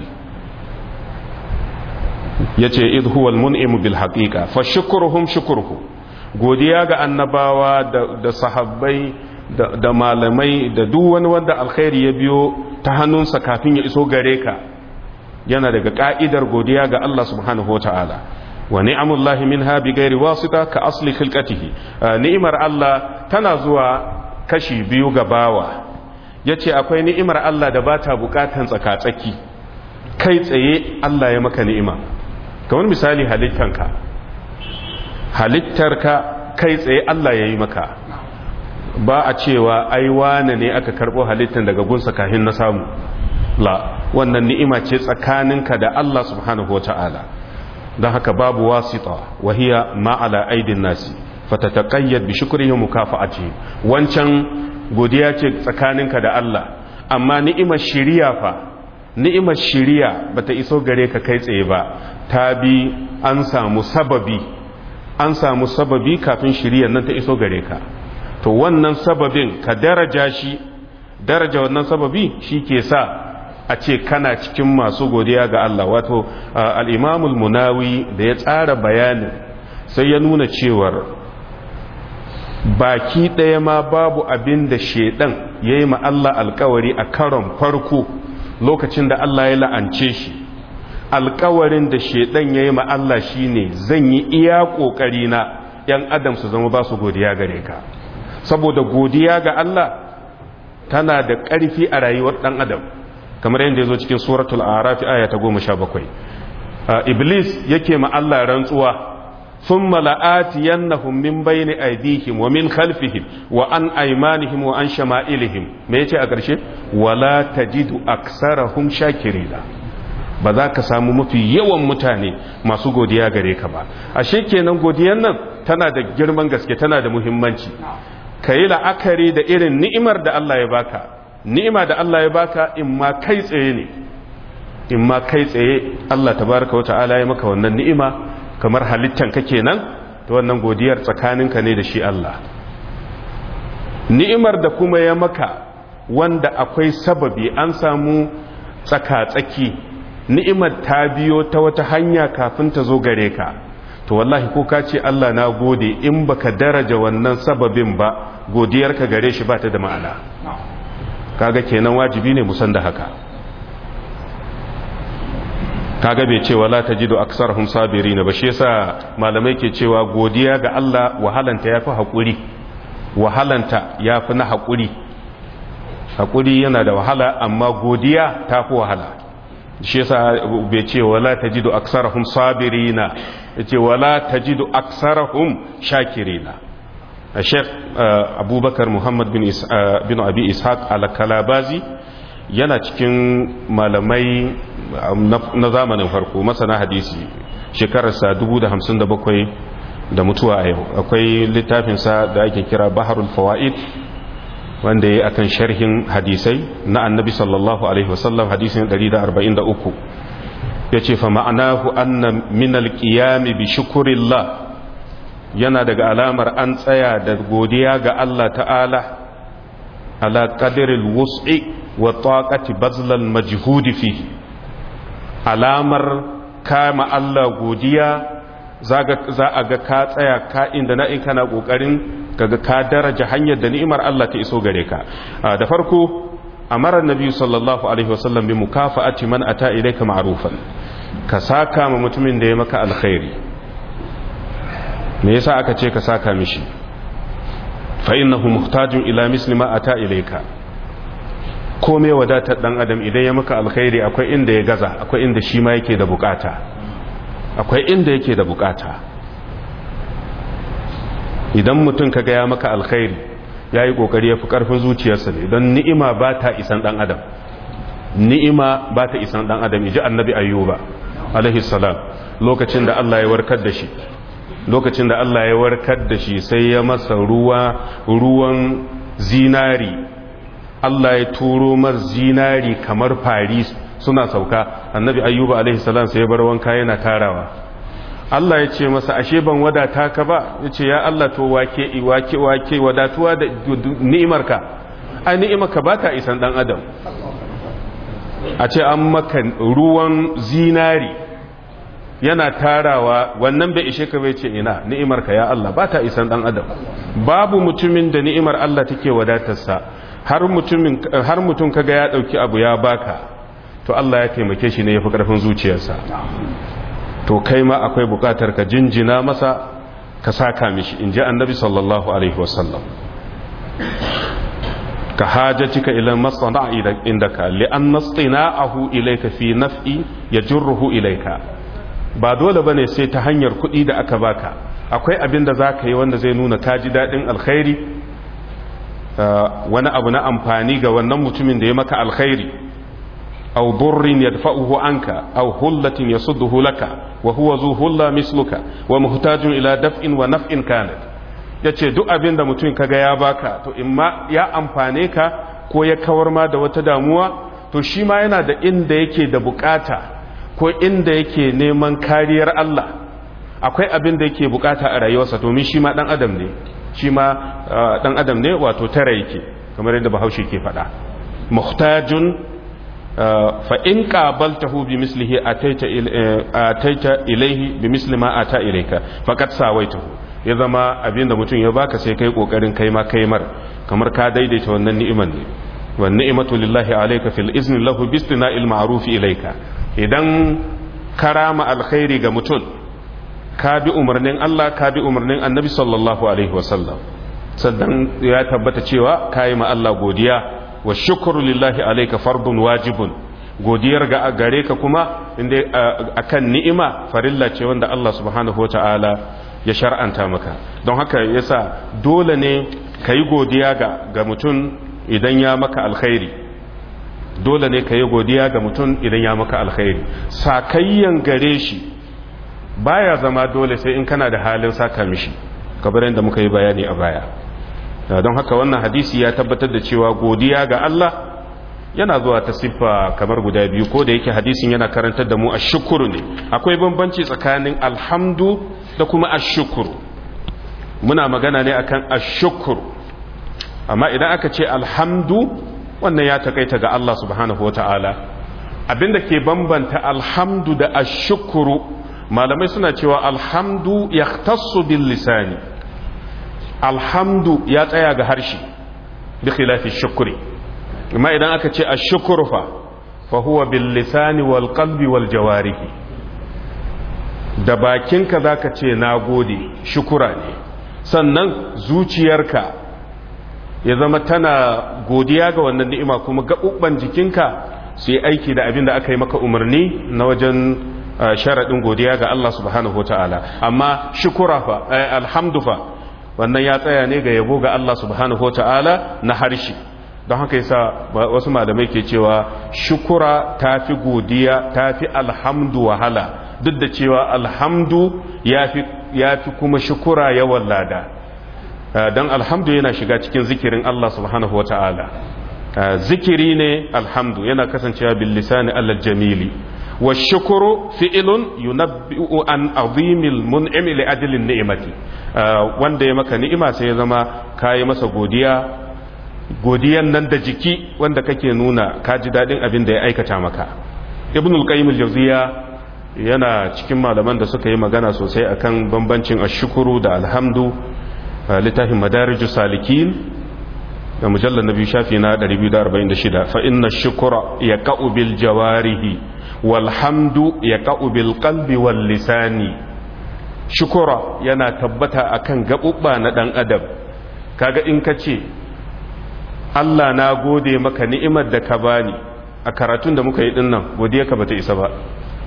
yace idh huwal mun'im bil haqiqa fa shukruhum shukruhu godiya ga annabawa da sahabbai da malamai da duk wani wanda alkhairi ya biyo ta hannunsa kafin ya iso gare ka yana daga ka'idar godiya ga Allah subhanahu wa ta'ala wa ni'amullahi minha bi ghairi wasita ka asli khilqatihi ni'imar Allah tana zuwa kashi biyu ga bawa yace akwai ni'imar Allah da bata bukatan tsakatsaki kai tsaye Allah ya maka ni'ima kamar misali halittanka halittarka kai tsaye Allah ya yi maka ba a cewa ai wane ne aka karbo halittar daga gunsa kahin na samu la wannan ni'ima ce tsakaninka da Allah subhanahu wa ta'ala don haka babu wasita wahiya ma'ala aidin nasi fatataqayyad bi shukrihi mukafa'ati wancan godiya ce tsakaninka da Allah amma ni'imar shiriya fa ni'imar shiriya bata iso gare ka kai tsaye ba ta bi an samu sababi an samu sababi kafin shiriyar nan ta iso gare ka to wannan sababin ka daraja shi daraja wannan sababi shi ke sa a ce kana cikin masu godiya ga Allah wato al'imamul munawi da ya tsara bayanin sai ya nuna cewar baki ɗaya ma babu abin da shaidan ya yi ma Allah alkawari a karon farko lokacin da Allah ya la'ance shi alkawarin da shaidan ya yi ma Allah shi ne zan yi iya ƙoƙari na ‘yan adam su zama ba su godiya gare ka saboda godiya ga Allah tana da ƙarfi a rayuwar ɗan adam kamar yadda ya zo cikin suratul arafi aya ta goma sha bakwai iblis yake ma Allah rantsuwa sun mala'ati yannahum min bayni aidihim wa min khalfihim wa an aimanihim wa an shama'ilihim me yace a ƙarshe wala tajidu aksarahum shakirina ba za ka samu mafi yawan mutane masu godiya gare ka ba ashe kenan godiyan nan tana da girman gaske tana da muhimmanci ka yi la'akari da irin ni'imar da Allah ya baka ni'ima da Allah ya baka in ma kai tsaye ne in ma kai tsaye Allah tabaraka wa ta'ala ya maka wannan ni'ima kamar halittan ka kenan to wannan godiyar tsakaninka ne da shi Allah ni'imar da kuma ya maka wanda akwai sababi an samu tsaka-tsaki ni'imar ta biyo ta wata hanya kafin ta zo gare ka to wallahi ko ka ce Allah na gode in baka daraja wannan sababin ba godiyarka gare shi ba ta da ma'ana kaga kenan wajibi ne musan da haka kaga bai ce wala tajidu aksarhum sabirin ba shi yasa malamai ke cewa godiya ga Allah wahalanta yafi hakuri wahalanta yafi na hakuri hakuri yana da wahala amma godiya tafi wahala shi yasa bai ce wala tajidu aksarhum sabirina yace wala tajidu aksarhum shakirina Sheikh Abubakar Muhammad bin bin Abi Ishaq al-Kalabazi yana cikin malamai na zamanin farko masana hadisi shekararsa 1057 da mutuwa a yau akwai littafinsa da ake kira Baharul Fawaid wanda ya akan sharhin hadisai na annabi sallallahu alaihi wasallam hadisin 143 ya ce fa ma'anahu anna min alqiyami bi shukrillah yana daga alamar an tsaya da godiya ga Allah ta'ala ala qadril wus'i wa taqati bazlal majhudi fi alamar kama Allah godiya za a ga ka tsaya ka inda na in kana kokarin kaga ka daraja hanyar da ni'imar Allah ta iso gare ka da farko amara nabi sallallahu alaihi wasallam bi mukafa'ati man ata ilayka ma'rufan ka saka ma mutumin da ya maka alkhairi me yasa aka ce ka saka mishi fa innahu muhtajun ila misli ma ata ilayka komai wadatar dan adam idan ya maka alkhairi akwai inda ya gaza akwai inda shi ma yake da bukata akwai inda yake da bukata idan mutum kaga ya maka alkhairi ya yi kokari ya fi karfin zuciyarsa ne don ni'ima ba ta isan dan adam ni'ima ba ta isan dan adam iji annabi ayyuba alaihi salam lokacin da Allah ya warkar da shi lokacin da Allah ya warkar da shi sai ya masa ruwa ruwan zinari Allah ya turo mar zinari kamar fari suna sauka annabi ayyuba alaihi salam sai ya bar wanka yana tarawa Allah ya ce masa ashe ban wadata ka ba ya ce ya Allah to wake wake wake wadatuwa da ni'imarka ai ni'imarka ba ta isan dan adam a ce an maka ruwan zinari yana tarawa wannan bai ishe ka bai ce ina ni'imarka ya Allah ba ta isan dan adam babu mutumin da ni'imar Allah take wadatarsa har mutumin har mutum kaga ya dauki abu ya baka to Allah ya taimake shi ne yafi karfin zuciyarsa to kai ma akwai bukatar ka jinjina masa ka saka mishi in ji annabi sallallahu alaihi wasallam ka hajjatika ila masana indaka li'an nastina'ahu ilayka fi naf'i yajruhu ilayka ba dole bane sai ta hanyar kuɗi da aka baka akwai abin da zaka yi wanda zai nuna ka ji dadin alkhairi wani abu na amfani ga wannan mutumin da ya maka alkhairi أو ضر يدفعه عنك أو هلة يصده لك وهو ذو هلة مثلك ومحتاج إلى دفع ونفع كانت yace duk abin da mutum kaga ya baka to imma ya amfane ka ko ya kawar ma da wata damuwa to shi ma yana da inda yake da bukata ko inda yake neman kariyar Allah akwai abin da yake bukata a rayuwarsa domin shi ma dan adam ne shi ma dan adam ne wato tara yake kamar yadda bahaushe ke faɗa muhtajun فإن قابلته بمثله أتيت أتيت إليه بمثل ما أتى إليك فقد ساويته ya zama abinda mutum ya baka sai kai kokarin kai ma kai mar kamar ka daidaita wannan ni'iman ne wa ni'matu lillahi alayka fil izni lahu bi istina'il ma'ruf ilayka idan karama alkhairi ga mutum ka bi umarnin Allah ka bi umarnin Annabi sallallahu alaihi wasallam sannan ya tabbata cewa kai ma Allah godiya wa shukuru lillahi alaika fardun wajibun godiyar ga gare ka kuma inda akan ni'ima farilla ce wanda Allah subhanahu wata'ala ya shar'anta maka don haka yasa dole ne ka yi godiya ga, ga mutum idan ya maka alkhairi dole ne ka yi godiya ga mutum idan ya maka alkhairi sakayyan gare shi baya zama dole sai in kana da halin saka mishi kamar yadda muka yi bayani a baya don haka wannan hadisi ya tabbatar da cewa godiya ga Allah yana zuwa ta siffa kamar guda biyu ko da yake hadisin yana karantar da mu ashukuru ne akwai bambanci tsakanin alhamdu da kuma ashukuru muna magana ne akan ashukuru amma idan aka ce alhamdu wannan ya takaita ga Allah subhanahu wata'ala abinda ke bambanta alhamdu da ashukuru malamai suna cewa alhamdu yahtassu bil lisani alhamdu ya tsaya ga harshe bi khilafi shukri amma idan aka ce ashukuru fa fa huwa bil lisani wal qalbi wal jawarihi da bakinka zaka ce nagode shukura ne sannan zuciyarka ya zama tana godiya ga wannan ni'ima kuma gaɓuɓɓan jikinka su yi aiki da abin da aka yi maka umarni na wajen sharaɗin godiya ga Allah subhanahu ta'ala amma shukura fa alhamdu fa wannan ya tsaya ne ga yabo ga Allah subhanahu ta'ala na harshe don haka yasa wasu malamai ke cewa shukura tafi godiya tafi alhamdu wahala duk da cewa alhamdu ya fi kuma shukura yawan lada don alhamdu yana shiga cikin zikirin Allah subhanahu wa ta'ala zikiri ne alhamdu yana kasancewa bil lisani allal jamili wa shukuru fi'ilun yunabbi'u an azimil mun'imi li ajlin ni'mati wanda ya maka ni'ima sai ya zama kayi masa godiya godiyan nan da jiki wanda kake nuna ka ji dadin abin da ya aikata maka ibnul qayyim al-jawziya yana cikin malaman da suka yi magana sosai akan bambancin ashukuru da alhamdu littafin madarijus salikin da mujallar na biyu shafi na 246 fa inna shukura ya ka'u bil jawarihi walhamdu ya ka'u bil qalbi wal lisani shukura yana tabbata akan gabubba na dan adam kaga in ka ce Allah na gode maka ni'imar da ka bani a karatun da muka yi dinnan godiya ka bata isa ba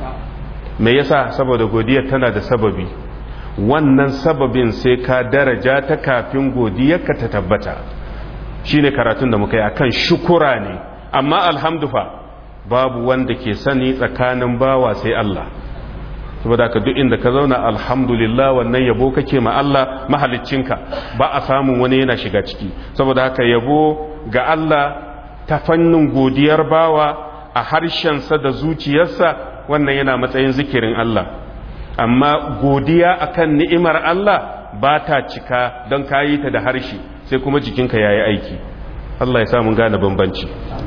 me yasa saboda godiyar tana da sababi wannan sababin sai ka daraja ta kafin godiyarka ta tabbata shine karatun da muka yi akan shukura ne amma alhamdufa babu wanda ke sani tsakanin bawa sai Allah saboda ka duk inda ka zauna alhamdulillah wannan yabo kake ma Allah mahaliccinka ba a samun wani yana shiga ciki saboda haka yabo ga Allah ta fannin godiyar bawa a harshensa da zuciyarsa wannan yana matsayin zikirin Allah amma godiya akan ni'imar Allah ba ta cika don kayi ta da harshe sai kuma jikinka ya yi aiki Allah ya samun gane bambanci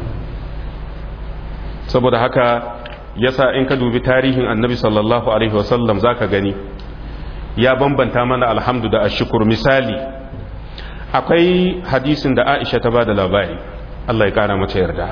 saboda haka yasa in ka dubi tarihin annabi sallallahu alaihi wasallam za ka gani ya bambanta mana alhamdu da ashukur misali akwai hadisin da aisha ta ba da labari Allah ya kara mata yarda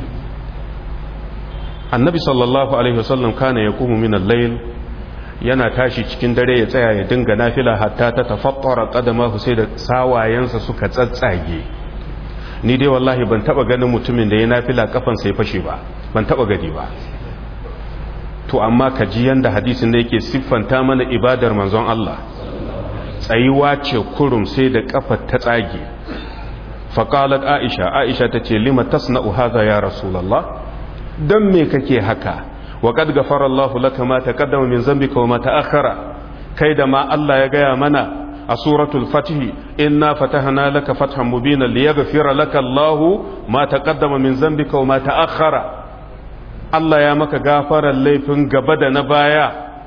annabi sallallahu alaihi wasallam kana ya kuma min al-layl yana tashi cikin dare ya tsaya ya dinga nafila hatta ta tafattara qadamahu sai da sawayensa suka tsatsage ni dai wallahi ban taba ganin mutumin da ya nafila kafan sai fashe ba ban taba gani ba to amma ka ji yanda hadisin da yake siffanta mana ibadar manzon Allah tsayuwa ce kurum sai da kafar ta tsage faqalat aisha aisha tace lima tasna'u hadha ya rasulullah dan me kake haka wa qad ghafara Allahu laka ma taqaddama min dhanbika wa ma ta'akhkhara kai da ma Allah ya gaya mana a suratul fatih inna fatahna laka fathan mubina liyaghfira laka Allahu ma taqaddama min dhanbika wa ma ta'akhkhara Allah ya maka gafarar laifin gaba da na baya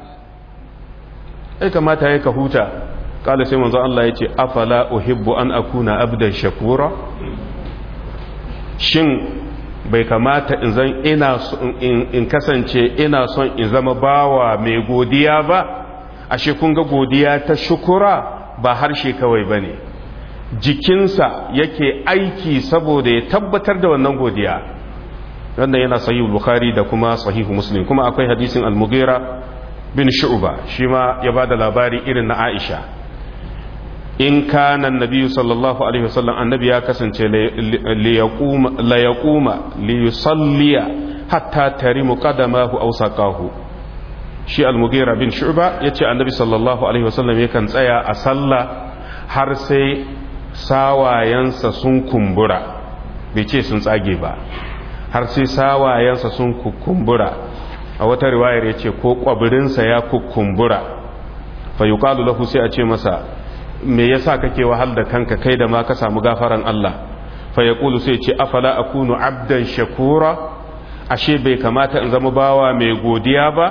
ai kamata ya ka huta kala sai manzo Allah ya ce afala uhibbu an akuna abdan shakura shin bai kamata in zan ina in kasance ina son in zama bawa mai godiya ba ashe kun ga godiya ta shukura ba harshe kawai bane jikinsa yake aiki saboda ya tabbatar da wannan godiya wannan yana sahih bukhari da kuma sahih muslim kuma akwai hadisin al-mughira bin shu'ba shi ma ya bada labari irin na aisha in kana annabi sallallahu alaihi wasallam annabi ya kasance li yaquma la yaquma li yusalliya hatta tarimu qadamahu aw saqahu shi al-mughira bin shu'ba yace annabi sallallahu alaihi wasallam yakan tsaya a sallah har sai sawayensa sun kumbura bai ce sun tsage ba har sai sawayensa sun kukumbura a wata riwayar ya ce ko kwabirinsa ya kukumbura fa yuqalu lahu sai a ce masa me yasa kake wahal da kanka kai da ma ka samu gafaran Allah fa yaqulu sai ce afala akunu abdan shakura ashe bai kamata in zama bawa mai godiya ba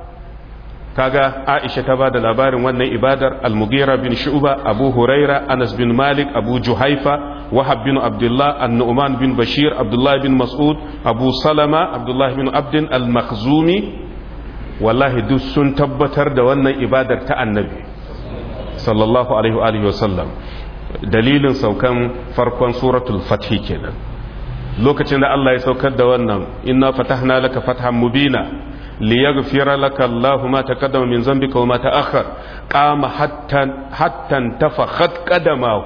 kaga Aisha ta bada labarin wannan ibadar Al-Mughira bin Shu'ba Abu Huraira Anas bin Malik Abu Juhaifa Wahab bin Abdullah An-Nu'man bin Bashir Abdullah bin Mas'ud Abu Salama Abdullah bin Abdin Al-Makhzumi wallahi duk sun tabbatar da wannan ibadar ta Annabi sallallahu alaihi wa alihi wasallam dalilin saukan farkon suratul fath kenan lokacin da Allah ya saukar da wannan inna fatahna laka fathan mubina ليغفر لك الله ما تقدم من ذنبك وما تأخر قام حتى حتى انتفخت قدماه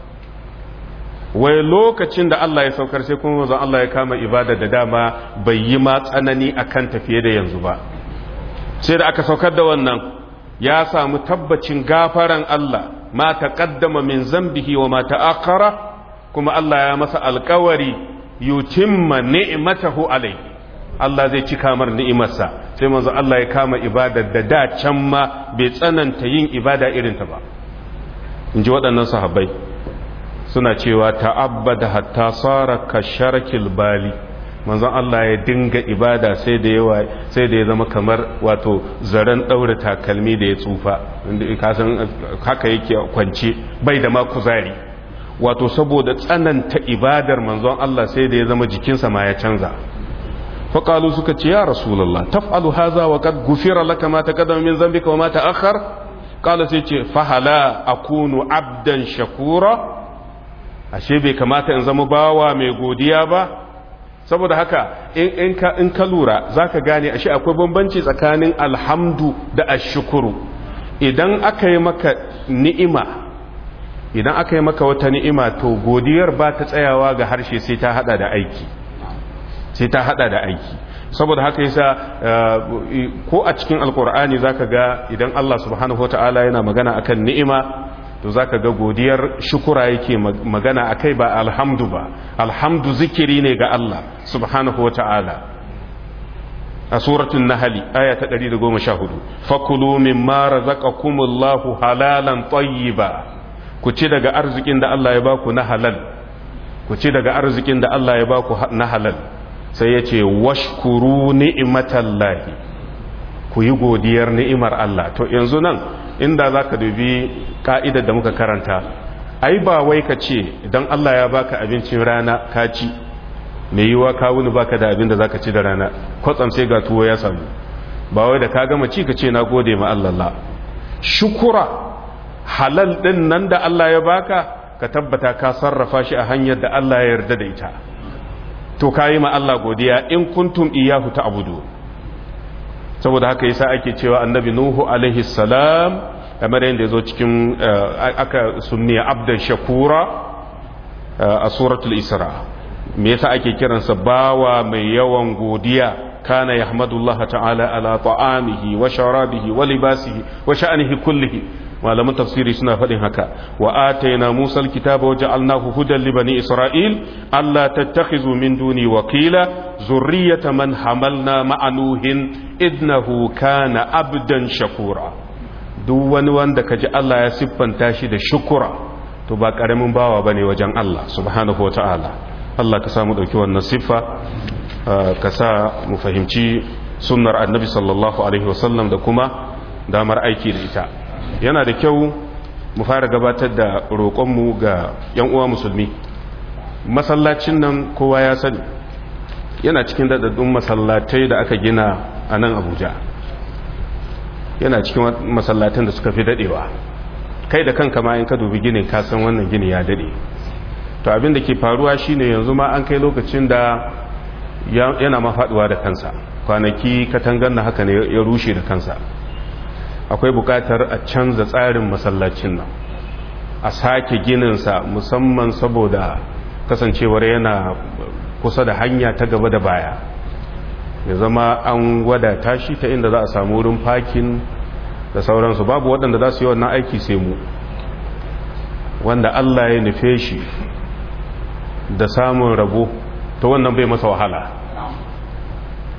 wai lokacin da Allah ya saukar sai kuma manzon Allah ya kama ibada da dama bai yi ma tsanani akan tafiye da yanzu ba sai da aka saukar da wannan ya samu tabbacin gafaran Allah ma taqaddama min zambihi wa ma ta'akhkhara kuma Allah ya masa alkawari yutimma ni'matahu alayhi Allah zai cika mar ni'imarsa sai manzo Allah ya kama ibada da da can ma bai tsananta yin ibada irin ta ba in ji waɗannan sahabbai suna cewa ta'abbada hatta sara ka sharakil bali manzon Allah ya dinga ibada sai da yawa sai da ya zama kamar wato zaren daure takalmi da ya tsufa inda ka san haka yake kwance bai da ma kuzari wato saboda tsananta ibadar manzon Allah sai da ya zama jikinsa ma ya canza فقالوا سكت يا رسول الله تفعل هذا وقد غفر لك ما تقدم من ذنبك وما تأخر قال سيتي فهلا أكون عبدا شكورا ashe bai kamata in zama bawa mai godiya ba saboda haka in ka lura za ka gane ashe akwai bambanci tsakanin alhamdu da ashukuru idan aka yi maka ni'ima idan aka yi maka wata ni'ima to godiyar ba ta tsayawa ga harshe sai ta hada da aiki sai ta hada da aiki saboda haka yasa ko a cikin alkur'ani zaka ga idan Allah subhanahu wataala yana magana akan ni'ima to zaka ga godiyar shukura yake magana akai ba alhamdu ba alhamdu zikiri ne ga Allah subhanahu wataala a suratul nahl aya ta 114 fakulu mimma razaqakumullahu halalan tayyiba ku ci daga arzikin da Allah ya baku na halal ku ci daga arzikin da Allah ya baku na halal sai ya ce washkuru ni'imatallahi ku yi godiyar ni'imar Allah to yanzu nan inda za ka dubi ka'idar da muka karanta ai ba wai ka ce idan Allah ya baka abincin rana ka ci mai yiwa ka wuni baka da abin da za ka ci da rana kwatsam sai ga tuwo ya samu ba wai da ka gama ci ka ce na gode ma Allah shukura halal din nan da Allah ya baka ka tabbata ka sarrafa shi a hanyar da Allah ya yarda da ita to kayi ma Allah godiya in kuntum iyahu ta'budu saboda haka yasa ake cewa annabi nuhu alaihi salam kamar yadda yazo cikin aka sunniya abdan shakura a suratul isra me yasa ake kiransa bawa mai yawan godiya kana yahmadullah ta'ala ala ta'amihi wa sharabihi wa libasihi wa sha'anihi kullihi malaman tafsiri suna faɗin haka wa ataina musa alkitaba wa ja'alnahu hudan li bani isra'il alla tattakhizu min duni wakila zurriyata man hamalna ma'a nuhin innahu kana abdan shakura duk wani wanda kaji Allah ya siffanta shi da shukura to ba karamin bawa bane wajen Allah subhanahu wata'ala Allah ka samu dauki wannan siffa ka sa mu fahimci sunnar annabi sallallahu alaihi wasallam da kuma damar aiki da ita yana da kyau mu fara gabatar da roƙonmu ga 'yan uwa musulmi masallacin nan kowa ya sani yana cikin daɗaɗɗun masallatai da aka gina a nan abuja yana cikin masallatan da suka fi daɗewa kai da kanka ma in ka dubi ginin kasan wannan gini ya daɗe to abin da ke faruwa shine yanzu ma an kai lokacin da yana mafaɗuwa da kansa kwanaki katangar na haka ne ya rushe da kansa akwai bukatar a canza tsarin masallacin nan a sake gininsa musamman saboda kasancewar yana kusa da hanya ta gaba da baya ya zama an wadata shi ta inda za a samu wurin fakin da sauransu babu waɗanda za su yi wannan aiki sai mu wanda Allah ya nufe shi da samun rabo ta wannan bai masa wahala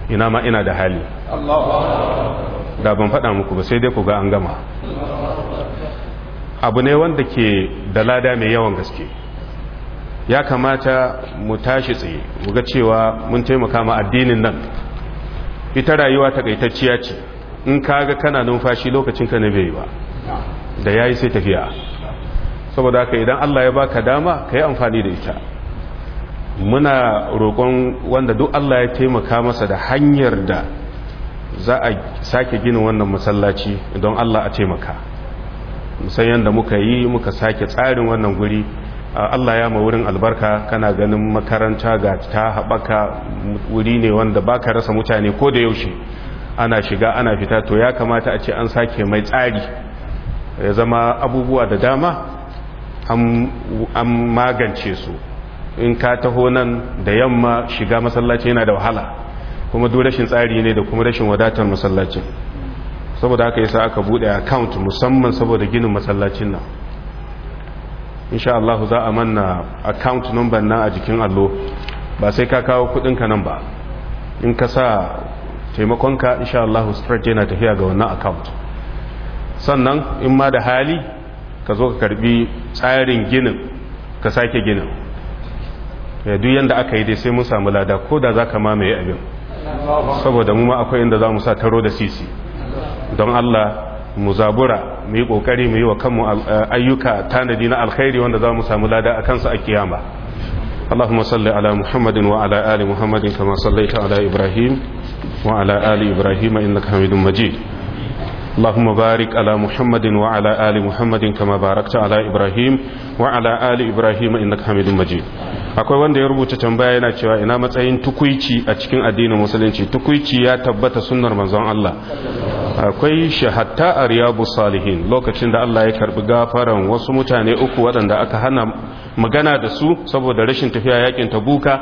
ina ma ina da hali da ban faɗa muku ba sai dai ku ga an gama abu ne wanda ke da lada mai yawan gaske ya kamata mu tashi tsaye mu ga cewa mun taimaka ma addinin nan ita rayuwa takaitacciya ce in kaga kana numfashi lokacin ka na bai ba da yayi sai tafiya saboda haka idan Allah ya baka dama ka yi amfani da ita muna roƙon wanda duk Allah ya taimaka masa da hanyar da za a sake gina wannan masallaci don Allah a taimaka musayen da muka yi muka sake tsarin wannan guri Allah ya ma wurin albarka kana ganin makaranta ga ta haɓaka wuri ne wanda baka rasa mutane ko da yaushe ana shiga ana fita to ya kamata a ce an sake mai tsari ya zama abubuwa da dama an magance su in ka taho nan da yamma shiga masallaci yana da wahala kuma duk rashin tsari ne da kuma rashin wadatar masallacin saboda haka yasa aka bude account musamman saboda ginin masallacin nan insha Allah za a manna account number nan a jikin allo ba sai ka kawo kudinka nan ba in ka sa taimakonka insha Allah straight yana tafiya ga wannan account sannan in ma da hali ka zo ka karbi tsarin ginin ka sake ginin ya duk yanda aka yi dai sai mun samu lada ko da za ka mamaye abin saboda mu ma akwai inda za mu sa taro da sisi don Allah mu zabura mu yi kokari mu yi wa kanmu ayyuka tanadi na alkhairi wanda za mu samu lada a kansu a kiyama اللهم صل على محمد وعلى آل محمد كما صليت على إبراهيم وعلى آل إبراهيم إنك حميد مجيد اللهم بارك على محمد وعلى آل محمد كما باركت على إبراهيم وعلى آل إبراهيم إنك حميد مجيد akwai wanda ya rubuta tambaya yana cewa ina matsayin tukuici a cikin addinin musulunci tukuici ya tabbata sunnar manzon Allah akwai shahatta a riyabu salihin lokacin da Allah ya karbi gafaran wasu mutane uku waɗanda aka hana magana da su saboda rashin tafiya yakin tabuka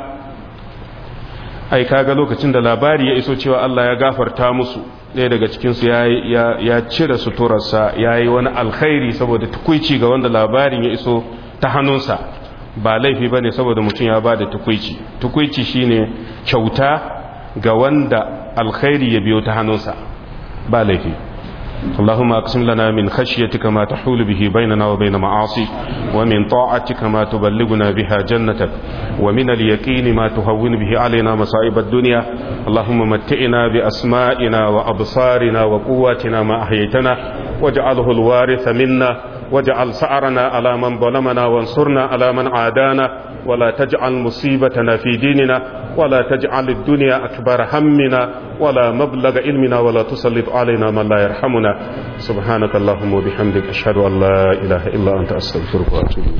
ai kaga lokacin da labari ya iso cewa Allah ya gafarta musu ɗaya daga cikinsu ya cire suturarsa ya yi wani alkhairi saboda tukuici ga wanda labarin ya iso ta hannunsa ba laifi ba ne saboda mutum ya ba da tukuici tukuici shine kyauta ga wanda alkhairi ya biyo ta hannunsa ba laifi اللهم اقسم لنا من خشيتك ما تحول به بيننا وبين معاصيك ومن طاعتك ما تبلغنا بها جنتك ومن اليقين ما تهون به علينا مصائب الدنيا اللهم متئنا بأسمائنا وأبصارنا وقواتنا ما أحييتنا واجعله الوارث منا واجعل سعرنا على من ظلمنا وانصرنا على من عادانا ولا تجعل مصيبتنا في ديننا ولا تجعل الدنيا أكبر همنا ولا مبلغ علمنا ولا تسلط علينا من لا يرحمنا سبحانك اللهم وبحمدك أشهد أن لا إله إلا أنت أستغفرك وأتوب